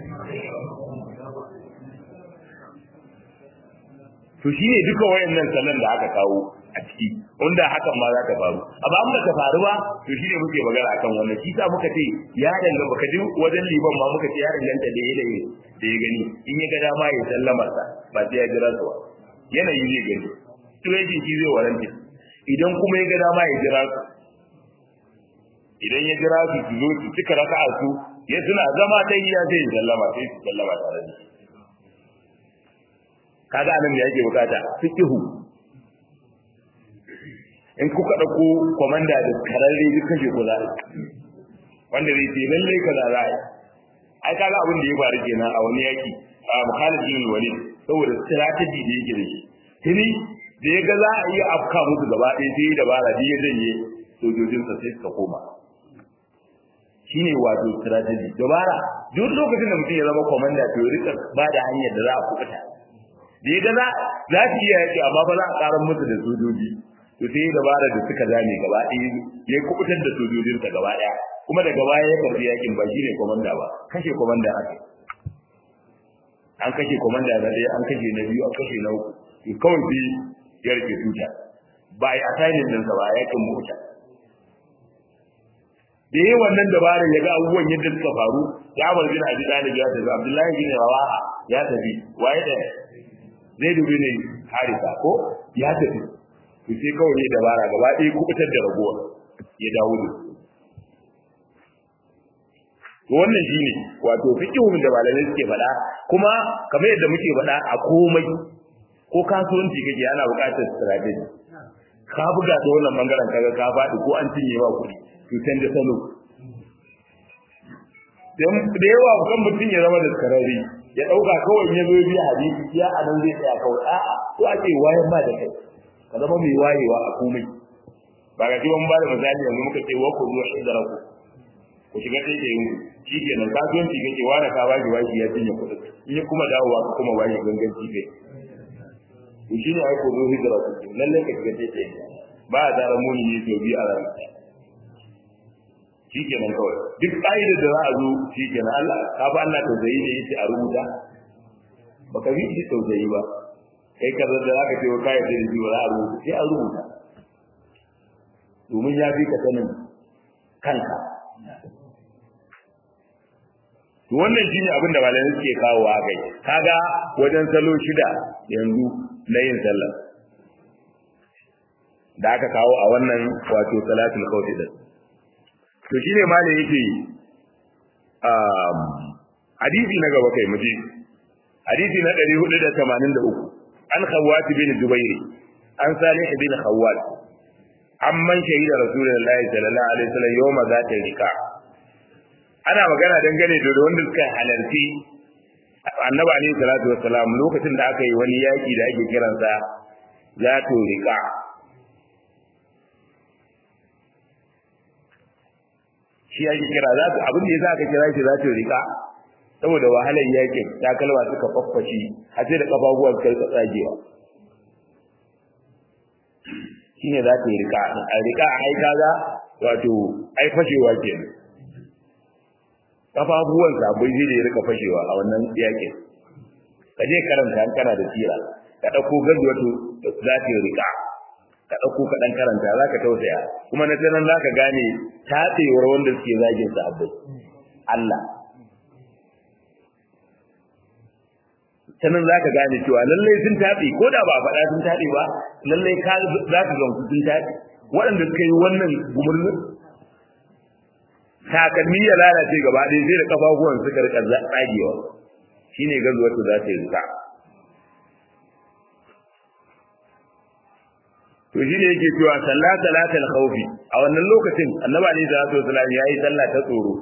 to shine duka wayannan sallan da aka kawo a ciki wanda hakan ma za ta faru amma an bata faru ba to shine muke magana akan wannan shi sa muka ce ya danga baka ji wajen liban ma muka ce ya danganta da yanayi da ya gani in ya ga dama ya sallama sa ba sai ya jira su ba yanayi zai gani to yake shi zai waranta idan kuma ya ga dama ya jira su idan ya jira su su zo su cika raka'a su ya suna zama ta yi ya zai sallama sai su sallama tare da shi kaga anan da yake bukata fikihu in kuka ɗauko kwamanda da kararre duk kashe ku za wanda zai ce lallai ka za a yi ai kaga abin da ya faru kenan a wani yaki a Khalid bin Walid saboda strategy da yake da shi tuni da ya ga za a iya afka musu gaba ɗaya sai ya dabara da ya janye sojojinsa sai suka koma shine wato strategy dabara duk lokacin da mutum ya zama kwamanda to ya rika ba da hanyar da za a kuɓuta da ya ga za su iya yaki amma ba za a ƙarar musu da sojoji to sai dabara da suka zame gaba ɗaya ya kubutar da sojojinsa gaba ɗaya kuma daga baya ya karbi yakin ba shine komanda ba kashe komanda aka an kashe komanda na ɗaya an kashe na biyu an kashe na uku to kawai sai ya rike tuta ba a yi assignment ɗinsa ba a yakin mota da yi wannan dabarar ya ga abubuwan yadda suka faru ya bar bin abi talib ya tafi abdullahi bin rawaha ya tafi waye da zai dubi ne harisa ko ya tafi to sai kawai ne dabara gaba ɗaya kubutar da ragowar ya dawo da su to wannan shine wato fiqhun da malamai suke faɗa kuma kamar yadda muke faɗa a komai ko kasuwanci kake ana buƙatar strategy ka buga ta wannan bangaren kaga ka faɗi ko an cinye ba kuɗi to canza salo da yawa kan mutum ya zama da karari ya ɗauka kawai ya zo biya hadisi ya anan zai tsaya kawai a'a ko ake wayan ba da kai ka zama mai wayewa a komai ba ga kiwon ba da misali yanzu muka ce wa ku zuwa shidara ku ku shiga sai da yin shi ke nan kasuwanci kake wani ka bashi bashi ya cinye kuɗin in ya kuma dawowa ka kuma bashi ganganci kai to shi ne ai ku zo hijira ku lalle ka shiga sai da yin ba a tsara muni ne sau biyu a ranar shi ke nan kawai duk ƙa'idar da za a zo shi ke nan Allah ka ba Allah tausayi ne yace a rubuta baka bi shi tausayi ba kai ka da zaka ce wa kai da shi ba za a rubuta sai a rubuta domin ya fi ka sanin kanka to wannan shine abin da malamai suke kawo a kai kaga wajen salo shida yanzu na yin sallah da aka kawo a wannan wato salatul khawfi din to shine malai yake um hadisi na gaba kai muje hadisi na 483 an khawat bin jubairi an salih bin khawat amman shahida rasulullahi sallallahu alaihi wasallam yawma zata rika ana magana dangane da wanda suka halarci annabi alaihi salatu wassalam lokacin da aka yi wani yaki da ake kiransa zatu rika shi ake kira za su abin da yasa aka kira shi zatu rika saboda wahalar yakin takalma suka faffashi har sai da kafafuwan kai ka tsagewa shine za ta yi rika a rika a ai kaga wato ai fashewa ke kafafuwan sabai zai da ya rika fashewa a wannan yakin ka je karanta an kana da tsira ka ɗauko gaji wato za ta yi rika ka ɗauko ka ɗan karanta za ka tausaya kuma na sanan za ka gane tatsewar wanda suke zagin sahabbai Allah sanan za ka gane cewa lallai sun taɓe ko da ba a faɗa sun taɓe ba lallai ka za ka gamsu sun taɓe waɗanda suka yi wannan gumurnin takalmi ya lalace gaba ɗaya sai da kafafuwan suka rika tsagewa shine gazuwar su za ta yi rika to shine yake cewa sallah salatul khawfi a wannan lokacin annabi alaihi salatu wasallam yayi sallah ta tsoro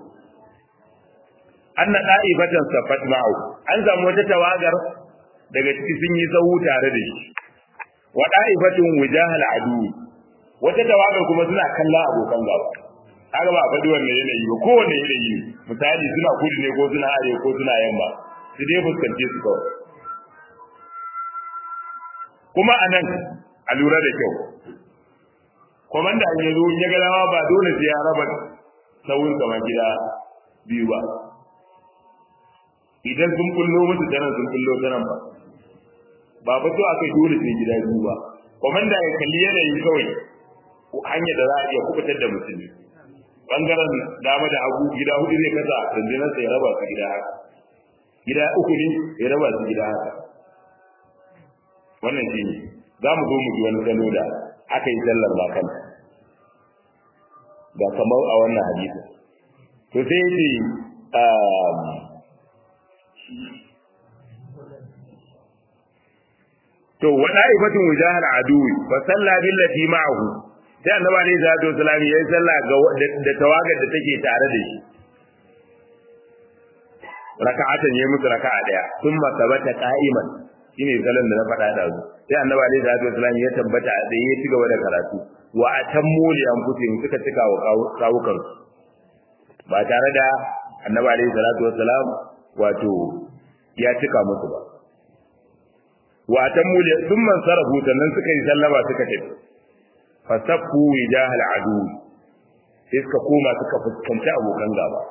anna qa'ibatan safat ma'u an samu wata tawagar daga ciki sun yi sahu tare da shi wa da'ifatun wujahal adu wata tawagar kuma suna kallon abokan gaba kaga ba faɗi wannan yanayi ba kowanne yanayi misali suna kudu ne ko suna arewa ko suna yamma su dai fuskance su kawai kuma anan a lura da kyau komanda an yi zo ya ga dama ba dole sai ya raba sauyin kama gida biyu ba idan sun kullo musu tanan sun kullo tanan ba ba ba to aka dole sai gida biyu ba komanda ya kalli yanayin kawai hanyar da za a iya kubutar da musulmi bangaren dama da hagu gida hudu ne kasa rundunar sai ya raba su gida haka gida uku ne ya raba su gida haka wannan shi ne za mu zo mu ji wani salo da aka yi sallar ba kan ga kamar a wannan hadisi to sai yace to wada ifatun wujahal aduwi fa salla billati ma'ahu sai annabi alayhi salatu wasalam yayi sallah ga da tawagar da take tare da shi raka'atan yayi musu raka'a daya thumma sabata qa'iman shine salon da na faɗa da su sai annabi alaihi salatu wasallam ya tabbata a tsaye ya ci gaba da karatu wa atammu li anfusihim suka cika wa kawukan ba tare da annabi alaihi salatu wasallam wato ya cika musu ba wa atammu li thumma sarafu sannan suka yi sallama suka tafi fasaffu wijahal adu sai suka koma suka fuskanci abokan gaba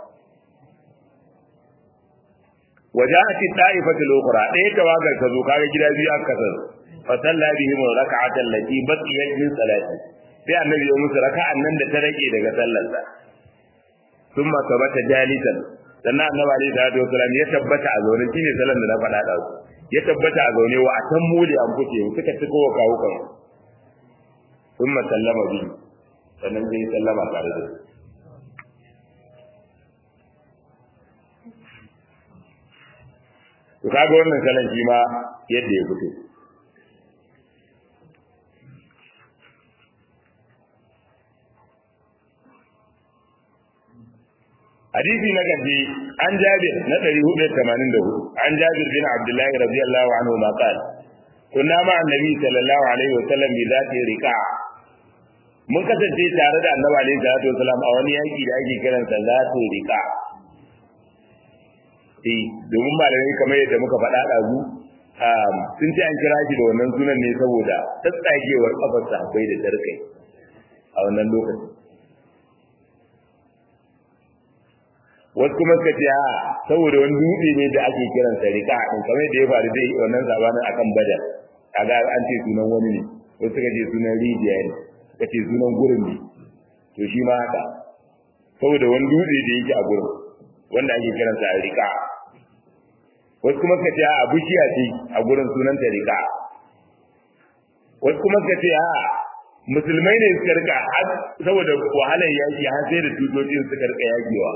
وجاءت الطائفة الأخرى ɗaya tawagar ta zo kaga gida biyu aka kasar fa salla bihim raka'atan lati baqiyat min salati sai annabi ya musu raka'an nan da ta rage daga sallarsa thumma sabata jalisan sannan annabi alaihi salatu wasallam ya tabbata a zaune shine sallar da na faɗa da su ya tabbata a zaune wa atammu li anfusihim suka ci kowa kawo kan thumma sallama bi sannan sai sallama tare da su to kaga wannan salon shi ma yadda ya fito hadisi na gaji an jabir na 484 an jabir bin abdullahi radiyallahu anhu ma qala kunna ma annabi sallallahu alaihi wa sallam bi zati riqa mun kasance tare da annabi alaihi salatu wasallam a wani yaki da ake kiransa zati riqa eh domin malamai kamar yadda muka faɗa ɗazu sun ce an kira shi da wannan sunan ne saboda tsatsagewar kafar sahabbai da tarkai a wannan lokacin wasu kuma suka ce a saboda wani dutse ne da ake kiran sa rika din kamar yadda ya faru dai wannan sabanin akan badar kaga an ce sunan wani ne wasu suka ce sunan rijiya ne suka ce sunan gurin ne to shi ma haka saboda wani dutse da yake a gurin wanda ake kiransa a rika wasu kuma suka ce a bishiya ce a gurin sunanta rika wasu kuma suka ce a musulmai ne suka rika saboda wahalar yaki har sai da tutocin suka rika yakewa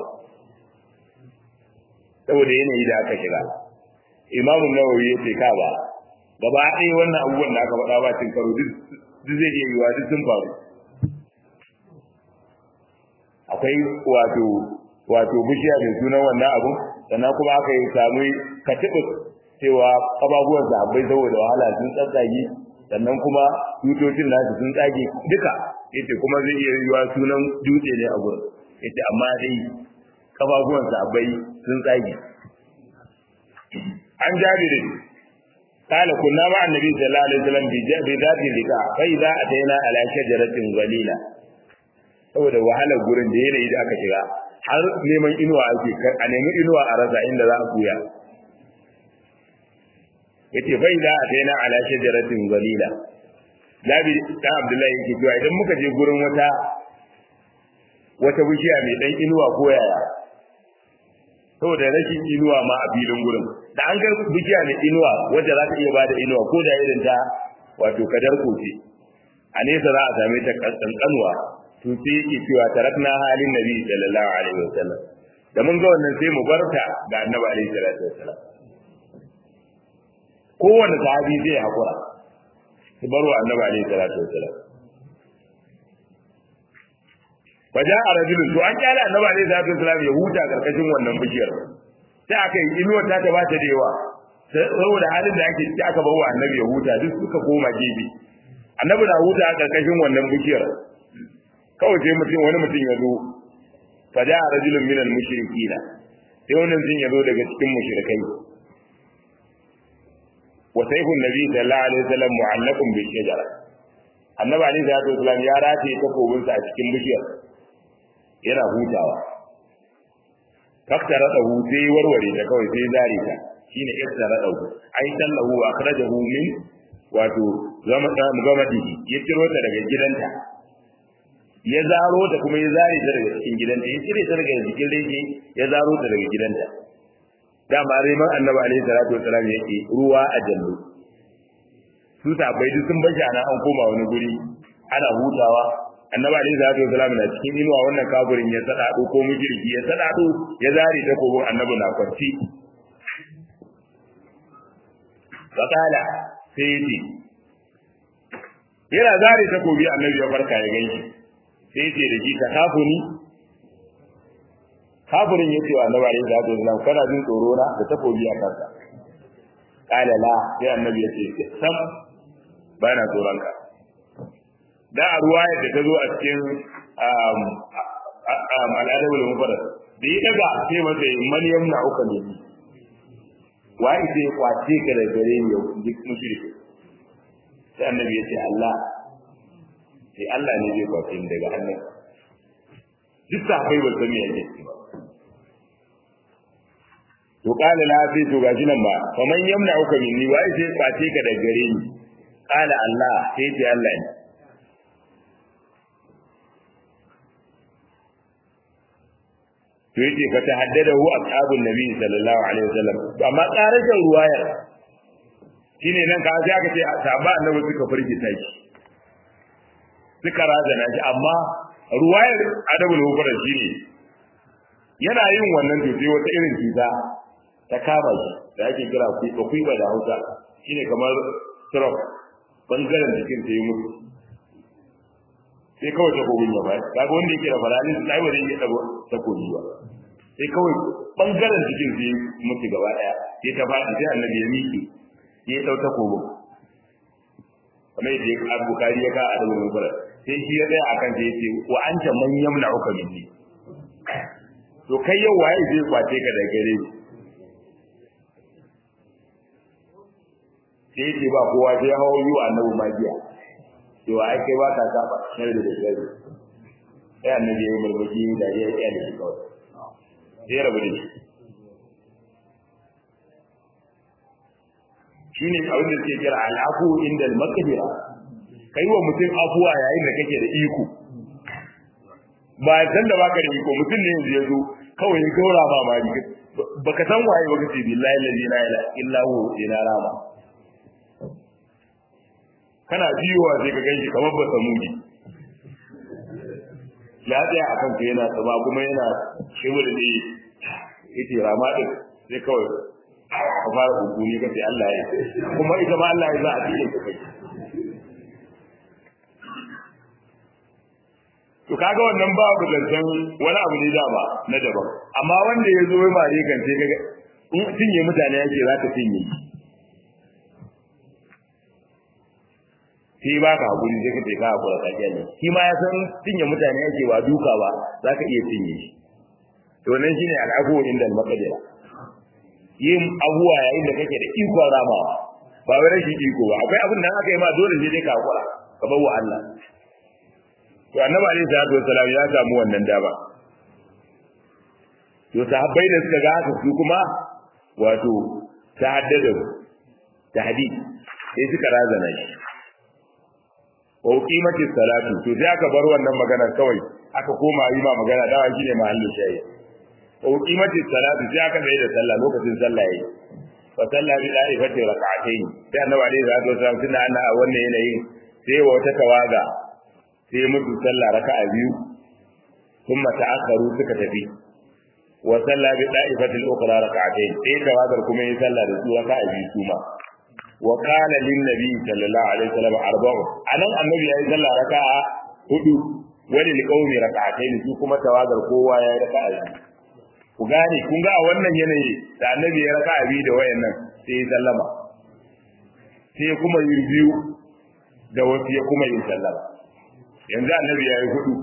saboda yanayi da aka shiga imamu nawawi ya ce ka ba gaba ɗaya wannan abubuwan da aka faɗa ba cin karo duk zai iya yiwa duk sun faru akwai wato wato bishiya mai sunan wannan abun sannan kuma aka yi samu katibus cewa ababuwan sahabbai saboda wahala sun tsatsage sannan kuma tutocin nasu sun tsage duka yace kuma zai iya yiwa sunan dutse ne a gurin yace amma dai kafafuwan sahabbai sun tsage an jabiri قال كنا مع النبي صلى الله عليه وسلم بذات اللقاء فإذا أتينا على شجرة ظليلة saboda wahalar gurin da yanayi da aka shiga har neman inuwa ake a nemi inuwa a rasa inda za a kuya yace bai da a taina ala shajaratin zalila Jabi dan Abdullahi yake cewa idan muka je gurin wata wata bishiya mai dan inuwa ko yaya saboda rashin inuwa ma a filin gurin da an ga bishiya mai inuwa wacce za ta iya bada inuwa ko da irin ta wato kadar koce a nesa za a same ta kankanuwa to sai yake cewa tarakna halin nabi sallallahu alaihi wasallam da mun ga wannan sai mu barta ga annabi alaihi salatu wasallam kowanne sahabi zai hakura su bar wa annabi alaihi salatu wasallam Wajen a rajulun to an kyale annabi alaihi salatu wasallam ya huta karkashin wannan bishiyar sai aka yi inuwar ta ta ba ta da yawa saboda halin da ake ciki aka bar wa annabi ya huta duk suka koma gefe annabi na huta a karkashin wannan bishiyar kawai sai mutum wani mutum ya zo faja a rajulun minal mushrikina sai wani mutum ya zo daga cikin mushrikai wa sayfun nabi sallallahu alaihi wasallam mu'allaqun bi shajara annabi alaihi salatu wasallam ya rataye takobinsa a cikin bishiyar yana hutawa faktara dahu sai warware ta kawai sai zare ta shine iftara dahu ai sallahu wa akhrajahu min wato zama gamadihi ya ciro ta daga gidanta ya zaro ta kuma ya zare ta daga cikin gidanta ya cire ta daga jikin rege ya zaro ta daga gidanta dama reman annabi alaihi salatu wasalam yake ruwa a jallo su sabai duk sun bashi ana an koma wani guri ana hutawa annabi alaihi salatu wasalam na cikin inuwa wannan kafirin ya sadado ko mujriki ya sadado ya zare ta ko annabi na kwanci fakala sai yace yana zare takobi annabi ya farka ya ganshi sai ce da shi ka kafuni kafirin ya ce wa annabi alaihi salatu wasallam kana jin tsoro na da takobi a kanka kala la sai annabi ya ce sam ba na tsoron ka da a ruwa da ta zo a cikin al'adabul mufarrad da ya daga sai masa man yamna uka ne wa ita ya kwace ka da gare ni yau duk mushriki sai annabi ya ce Allah sai Allah ne zai kwace ni daga hannun duk sahabbai ba san me yake ba to qala la fi to gashi nan ba faman yamna uka minni wai sai kwace ka daga gare ni qala Allah sai ce Allah ne to yake fa tahaddadahu ashabun nabi sallallahu alaihi wasallam to amma karashin ruwaya shine nan ka sai aka ce sahaba annabi suka firgita shi suka razana shi amma ruwayar adabul hukumar shine yana yin wannan to sai wata irin cuta ta kama shi da ake kira kuiba da hausa shine kamar stroke bangaren jikin ta yi mutu sai kawai takobin ya bai kaga wanda yake da paralysis sai ba zai iya dago takobi ba sai kawai bangaren jikin sai mutu gaba daya sai ta faɗi sai annabi ya miƙe ya dau takobin kamar yadda ya bukari ya ka a da wurin fara sai shi ya tsaya akan sai ya ce wa anta man yamna'uka minni to kai yau waye zai kwace ka da gare ni sai ce ba kowa sai ya hawo yi wa annabi magiya cewa ai kai ba ka saba sharri da sharri sai annabi ya yi murmushi da ya yi da shi kawai sai ya rabu da shi shine abin da suke kira al'afu inda al-maqdira kai wa mutum afuwa yayin da kake da iko ba san da baka da iko mutum ne yanzu ya zo kawai ya gaura ba ma baka san waye baka ce billahi la ilaha illa hu ina rama kana biyowa sai ka ganshi kamar ba samudi ya tsaya a kanka yana tsaba kuma yana shibir ne yace rama din sai kawai ka fara hukumi kace Allah ya kuma ita ma Allah ya za a cikin ka kai to kaga wannan babu zancen wani abu ne dama na daban amma wanda ya zo ma ne kan sai kaga in cinye mutane yake za ka cinye shi ba ka hakuri sai ka ce ka hakura ka kyale shi ma ya san cinye mutane yake ba duka ba za ka iya cinye shi to nan shine al'afu inda al-maqdira yin abuwa yayin da kake da ikon ramawa ba wai rashin iko ba akwai abin da aka yi ma dole sai dai ka hakura ka bawa Allah to annabi alaihi salatu wassalam ya samu wannan dama to sahabbai da suka ga haka su kuma wato ta haddada tahdid sai suka razana shi wa qimati salatu to sai aka bar wannan magana kawai aka koma yi ma magana dawa shine mahallu shayi wa qimati salatu sai aka mai da sallah lokacin sallah yayi fa sallah bi da'ifati rak'atayn sai annabi alaihi salatu wassalam tunda ana a wannan yanayin sai wa wata tawaga sai musu sallah raka'a biyu thumma ta'akharu suka tafi wa salla bi da'ifati al-ukhra rak'atayn sai tawagar kuma yi sallah da su raka'a biyu kuma wa qala lin nabi sallallahu alaihi wasallam arba'u anan annabi yayi sallah raka'a hudu wani liqaumi rak'atayn su kuma tawagar kowa yayi raka'a biyu ku gane kun ga a wannan yanayi da annabi ya raka'a biyu da wayannan sai ya sallama sai kuma yi biyu da wasu ya kuma yin sallama yanzu annabi ya yi hudu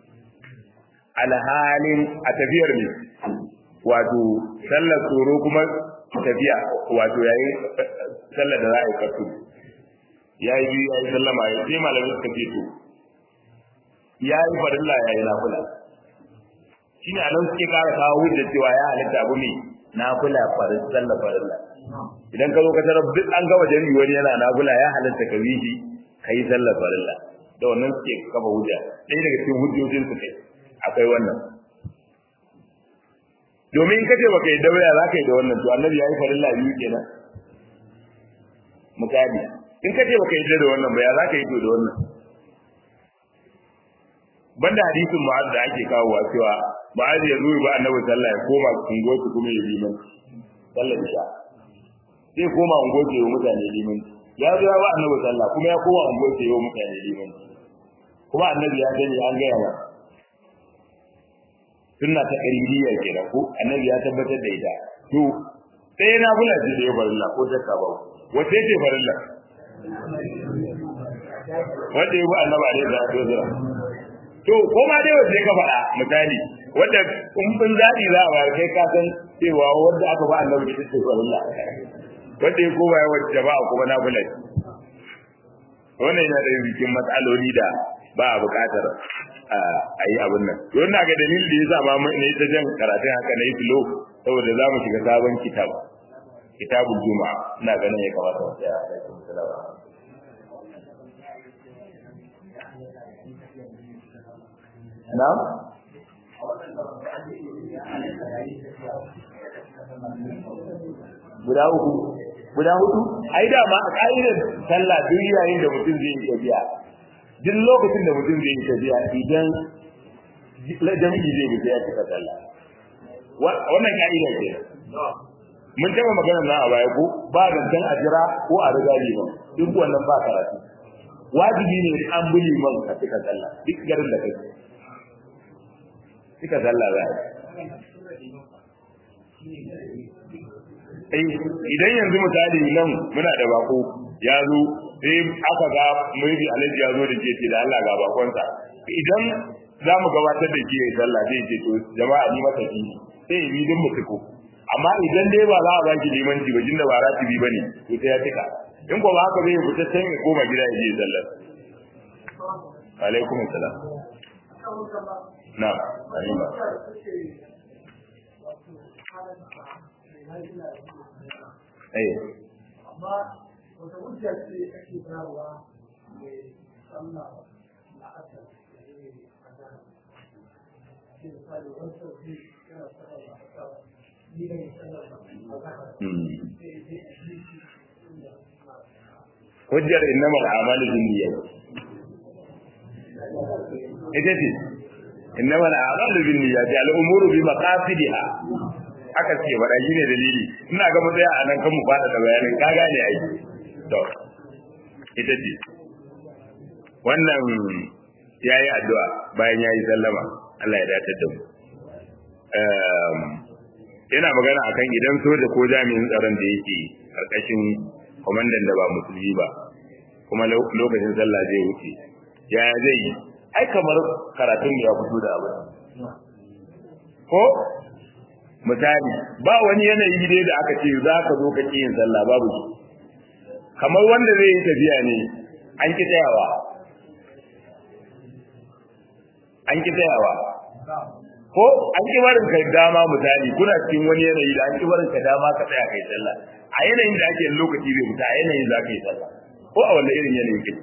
alhalin a tafiyar ne wato sallar tsoro kuma tafiya wato yayi sallar da za a yi kasu ya yi biyu ya yi sallama ya sai malamin suka ce to ya yi farilla ya yi nafula shi ne anan suke kara kawo hujjar cewa ya halitta abu ne nafula farin sallar farilla idan ka zo ka tarar duk an gama jami'i wani yana nafula ya halitta ka bi shi ka yi sallar farilla da wannan suke kafa hujja ɗaya daga cikin hujjojin su kai akwai wannan domin in kace baka yi daura za ka yi da wannan to annabi ya yi farilla biyu kenan misali in kace baka yi da wannan ba ya za ka yi to da wannan banda hadisin mu'az da ake kawowa cewa mu'az ya zo ba annabi sallah ya koma ungoci kuma ya liman sallar isha sai koma ungoci ya mutane liman ya zo ya ba annabi sallah kuma ya koma ungoci ya mutane liman kuma annabi ya sani an gaya ba sunna ta qaribiyya kenan ko annabi ya tabbatar da ita to sai na bula ji da farilla ko shakka ba wace ce farilla wanda ya bi annabi alaihi salatu wasallam to ko ma dai wace ka faɗa misali wanda kumbin zaɓi za a bayar kai ka san cewa wanda aka ba annabi ita ce farilla wanda ya koma yawan jama'a kuma na bula wannan yana da cikin matsaloli da ba a buƙatar a yi abin nan to ina ga dalilin da ya sa ma na yi ta jan karatun haka na yi filo saboda za mu shiga sabon kitab kitabul juma'a ina ganin ya kamata mu tsaya a cikin salawa na guda uku guda hudu ai da ma a ka'idar sallah duk yayin da mutum zai yi tafiya duk lokacin da mutum zai yi tafiya idan jami'i zai yi ya cika sallah wannan ka'ida ce mun taba magana na a baya ko ba zancen a jira ko a riga liman duk wannan ba karatu wajibi ne an bi liman ka cika sallah duk garin da kai cika sallah za a idan yanzu misali nan muna da bako ya zo sai aka ga maybe alhaji ya zo da ke da Allah ga bakonsa idan za mu gabatar da ke sallah zai ce to jama'a ni masa ki sai bi din mutuko amma idan dai ba za a ba ki limanci ba jinda ba ratibi bane to sai ya tika in ko ba haka zai fita can ya koma gida ya je sallar alaikum assalam na ayyuka eh amma wata hujja ce ake bayarwa mai sallah la'asar hujjar innamal a'malu binniyat ita ce innamal a'malu binniyat al-umuru bi maqasidiha aka ce wada ne dalili ina ga mu tsaya a nan kan mu fada da bayanin ka gane ai to ita ce wannan yayi addu'a bayan yayi sallama Allah ya dace da mu yana magana akan idan soja ko jami'in tsaron da yake karkashin kwamandan da ba musulmi ba kuma lokacin sallah zai wuce yaya zai yi ai kamar karatun ya fito da abu ko misali ba wani yanayi dai da aka ce za ka zo ka yin sallah babu shi kamar wanda zai yi tafiya ne an ki tsayawa an ki tsayawa ko an ki barin ka dama misali kuna cikin wani yanayi da an ki barin ka dama ka tsaya kai sallah a yanayin da ake lokaci zai fita a yanayin za ka yi sallah ko a wanda irin yanayi kake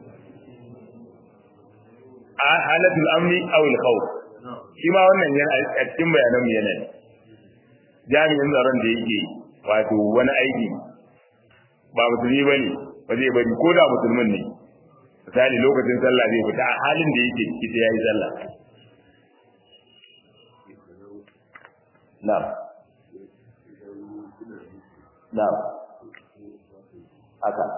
a halatul amni aw al khawf shi ma wannan yana a cikin bayanan mu yana jami'in tsaron da yake wato wani aiki ba musulmi bane ba zai bari ko da musulmin ne misali lokacin sallah zai fita a halin da yake ciki sai yayi sallah na'am na'am haka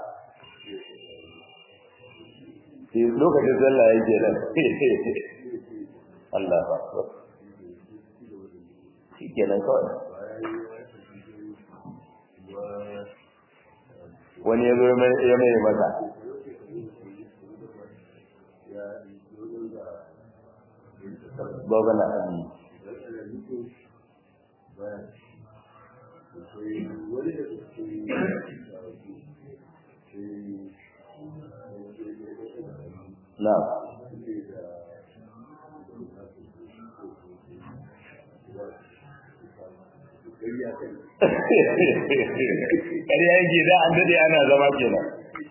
sai lokacin sallah yake nan Allah ba shi kenan kawai wani ya zo ya mai masa Gogana abi. Na'am. Ƙarya yake da an daɗe ana zama kenan.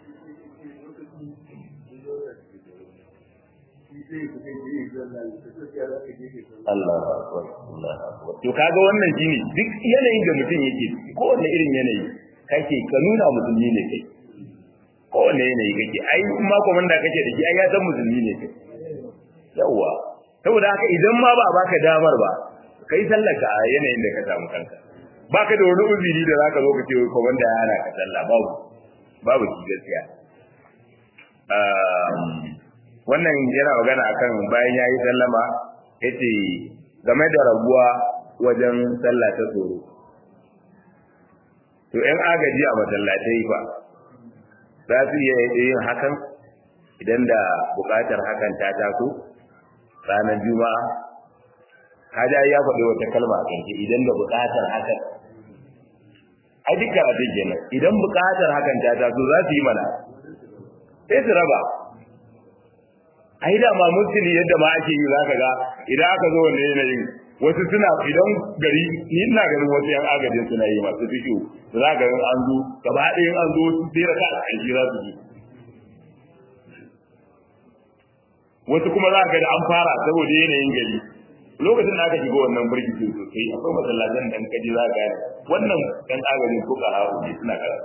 Allah akbar Allah akbar to kaga wannan shine duk yanayin da mutum yake ko wanne irin yanayi kake ka nuna musulmi ne kai ko wanne yanayi kake ai in ma komanda kake da shi ai ya san musulmi ne kai yawa saboda haka idan ma ba a baka damar ba kai sallaka a yanayin da ka samu kanka baka da wani uzuri da zaka zo ka ce komanda ya hana ka sallah babu babu shi gaskiya wannan yana magana akan bayan yayi sallama yace game da rabuwa wajen sallah ta tsoro to ɗan agaji a masallatai fa za su iya yin hakan idan da buƙatar hakan ta taso ranar juma'a kaja ya faɗi wata kalma a kanke idan da buƙatar hakan ai duk karatun kenan idan buƙatar hakan ta taso za su yi mana sai su raba ai da ma musulmi yadda ma ake yi zaka ga idan aka zo wannan yanayin wasu suna idan gari ni ina ganin wasu yan agajin suna yi masu fikiyo za ka ga an zo gaba ɗaya an zo su sai raka a ƙarshe za su ji wasu kuma za ka ga an fara saboda yanayin gari lokacin da aka shiga wannan birkitin sosai akwai masallatan da kaji za ka wannan ɗan agajin ko ƙara'a ne suna karatu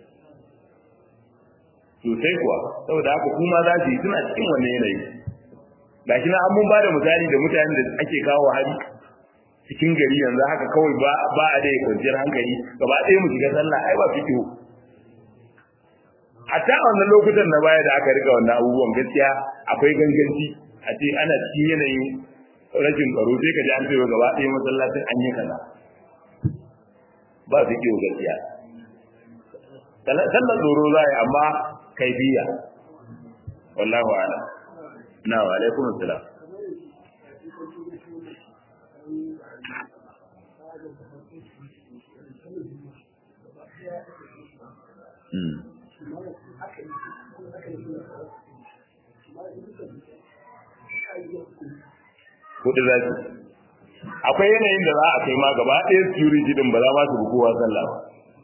sosai kuwa saboda haka kuma za su yi suna cikin wannan yanayi gashi na an mun ba da misali da mutanen da ake kawo hari cikin gari yanzu haka kawai ba ba a da kwanciyar hankali gaba ɗaya mu shiga sallah ai ba fito hatta a wannan lokutan na baya da aka rika wannan abubuwan gaskiya akwai ganganci a ce ana cikin yanayin rashin tsaro sai ka ji an ce gaba ɗaya masallacin an yi kaza ba su kiwo gaskiya sallar tsoro za a yi amma kaifiya wallahu a'lam na wa alaikum assalam Kudu za su. Akwai yanayin da za a kai ma gaba ɗaya security din ba za ma su bukowa sallah ba.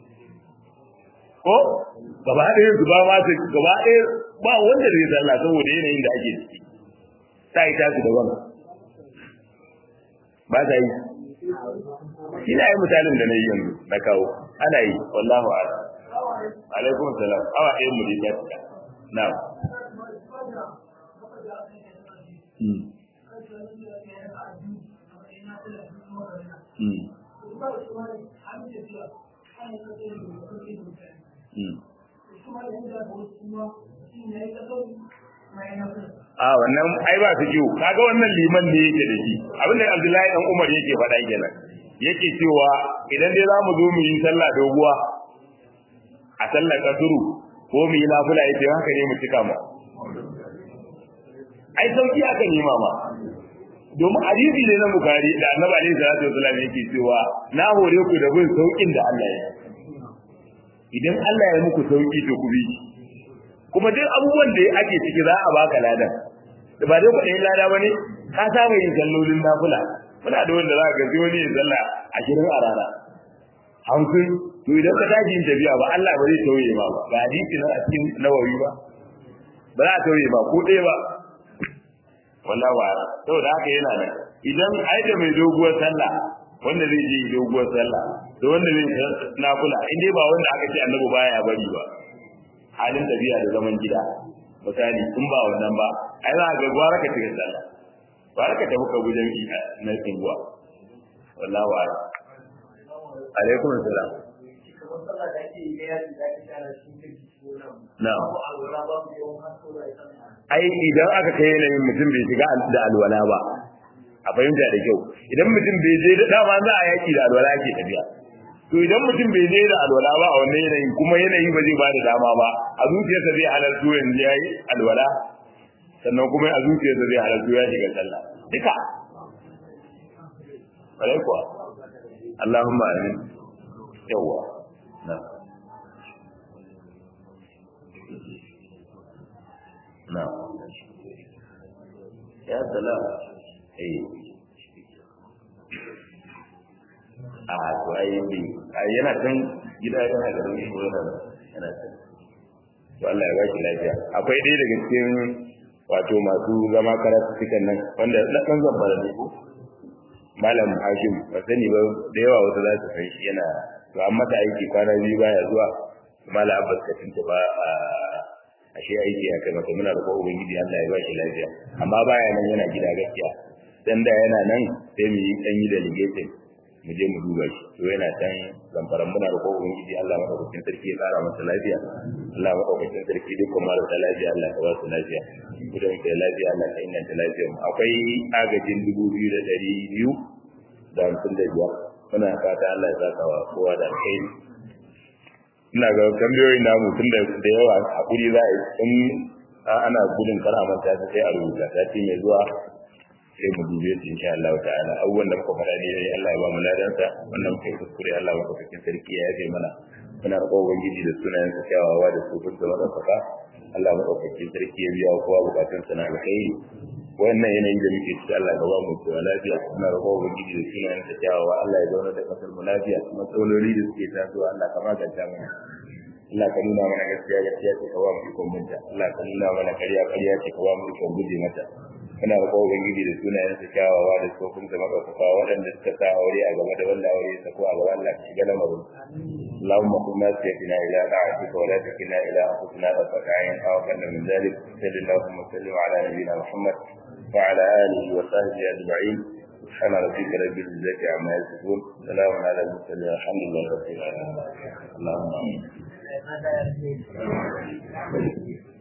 ko gaba ɗaya su ba ma su gaba ɗaya ba wanda zai sallah saboda yanayin da ake ciki ta yi tasu daban ba ta yi shi na yi misalin da na yi yanzu na kawo ana yi wallahu a'lam alaikum salam awa ɗaya mu da ta fita na a wannan ai ba su jiwo kaga wannan liman ne yake da shi abinda Abdullahi dan Umar yake faɗa kenan yake cewa idan dai za mu zo mu yi sallah doguwa a sallar kasuru ko mu yi nafila yace haka ne mu cika mu ai sauki aka nema ma domin hadisi ne na bukari da annabi alaihi salatu wasallam yake cewa na hore ku da bin saukin da Allah ya idan Allah ya muku sauki to ku bi kuma duk abubuwan da ake ciki za a baka ladan da ba dai kuɗin lada bane ka saba yin sallolin nafila muna da wanda za ka ga wani ya salla ashirin a rana hamsin to idan ka tashi yin tafiya ba Allah ba zai tauye ma ba ba hadisi na a cikin nawawi ba ba za a tauye ma ko ɗaya ba wallahi wa saboda haka yana nan idan ai da mai doguwar sallah wanda zai je doguwar sallah da wanda zai nafila in dai ba wanda aka ce annabi baya bari ba halin tafiya da zaman gida misali in ba wannan ba ai za ga gwara ka cikin sallah ba ka tafi ka gujen ina na tsinguwa wallahi wa alaikum assalam na'am ai idan aka kai yanayin mutum bai shiga da alwala ba a fahimta da kyau idan mutum bai je da dama za a yaki da alwala ake tafiya to idan mutum bai je da alwala ba a wannan yanayin kuma yanayi ba zai bada dama ba a zuciyarsa zai halartu yanzu ya yi alwala sannan kuma a zuciyarsa zai halartu ya shiga sallah duka bare kuwa Allahumma amin yawa na na ya salam eh a to ai bi ai yana kan gida yana da ruwa ko yana yana kan to Allah ya baki lafiya akwai dai daga cikin wato masu zama karatu cikin nan wanda na kan zambara ne ko malam Hashim ba sani ba da yawa wata za su san shi yana to an mata aiki kwana biyu baya zuwa malam Abbas ka tinta ba a ashe aiki ya kai mata muna da ko ubangiji Allah ya baki lafiya amma baya nan yana gida gaskiya dan da yana nan sai mu yi dan yi delegation mu je mu duba shi to yana can zamfaran muna da kowa ubangiji Allah madaukakin sarki ya kara masa lafiya Allah madaukakin sarki dukkan marasa lafiya Allah ka ba su lafiya gudan da lafiya Allah ka inganta lafiyar mu akwai agajin dubu biyu da ɗari biyu da hamsin da biyar muna fata Allah ya saka wa kowa da alkhairi ina ga tambayoyin namu tun da da yawa hakuri za a yi in ana gudun kar a manta sai a rubuta sati mai zuwa sai mu dube su insha Allah ta'ala abubuwan da muka faɗa dai Allah ya ba mu ladansa wannan kai kuskure Allah maka cikin sarki ya yafe mana muna roƙon ubangiji da sunayen sa kyawawa da sufin da madaukaka Allah madaukakin sarki ya biya kowa bukatun sa na alkhairi wannan yanayi da muke ciki Allah ka ba mu kowa lafiya muna roƙon ubangiji da sunayen sa kyawawa Allah ya zauna da kasar mu lafiya matsaloli da suke tasowa Allah ka maganta mana Allah ka nuna mana gaskiya gaskiya ce ka ba mu ikon binta Allah ka nuna mana ƙarya ƙarya ce ka ba mu ikon guje mata muna roƙon ubangiji da sunayen su kyawawa da tsofin da maɗaukaka waɗanda suka sa aure a game da wanda aure ya sako a gaba Allah ka shiga lamarin اللهم قل ما سيدنا الى طاعتك ولا تكلنا الى انفسنا طرفة عين او اقل من ذلك صل اللهم وسلم على نبينا محمد وعلى اله وصحبه اجمعين سبحان ربك رب العزة عما يصفون سلام على المرسلين الحمد لله رب العالمين اللهم امين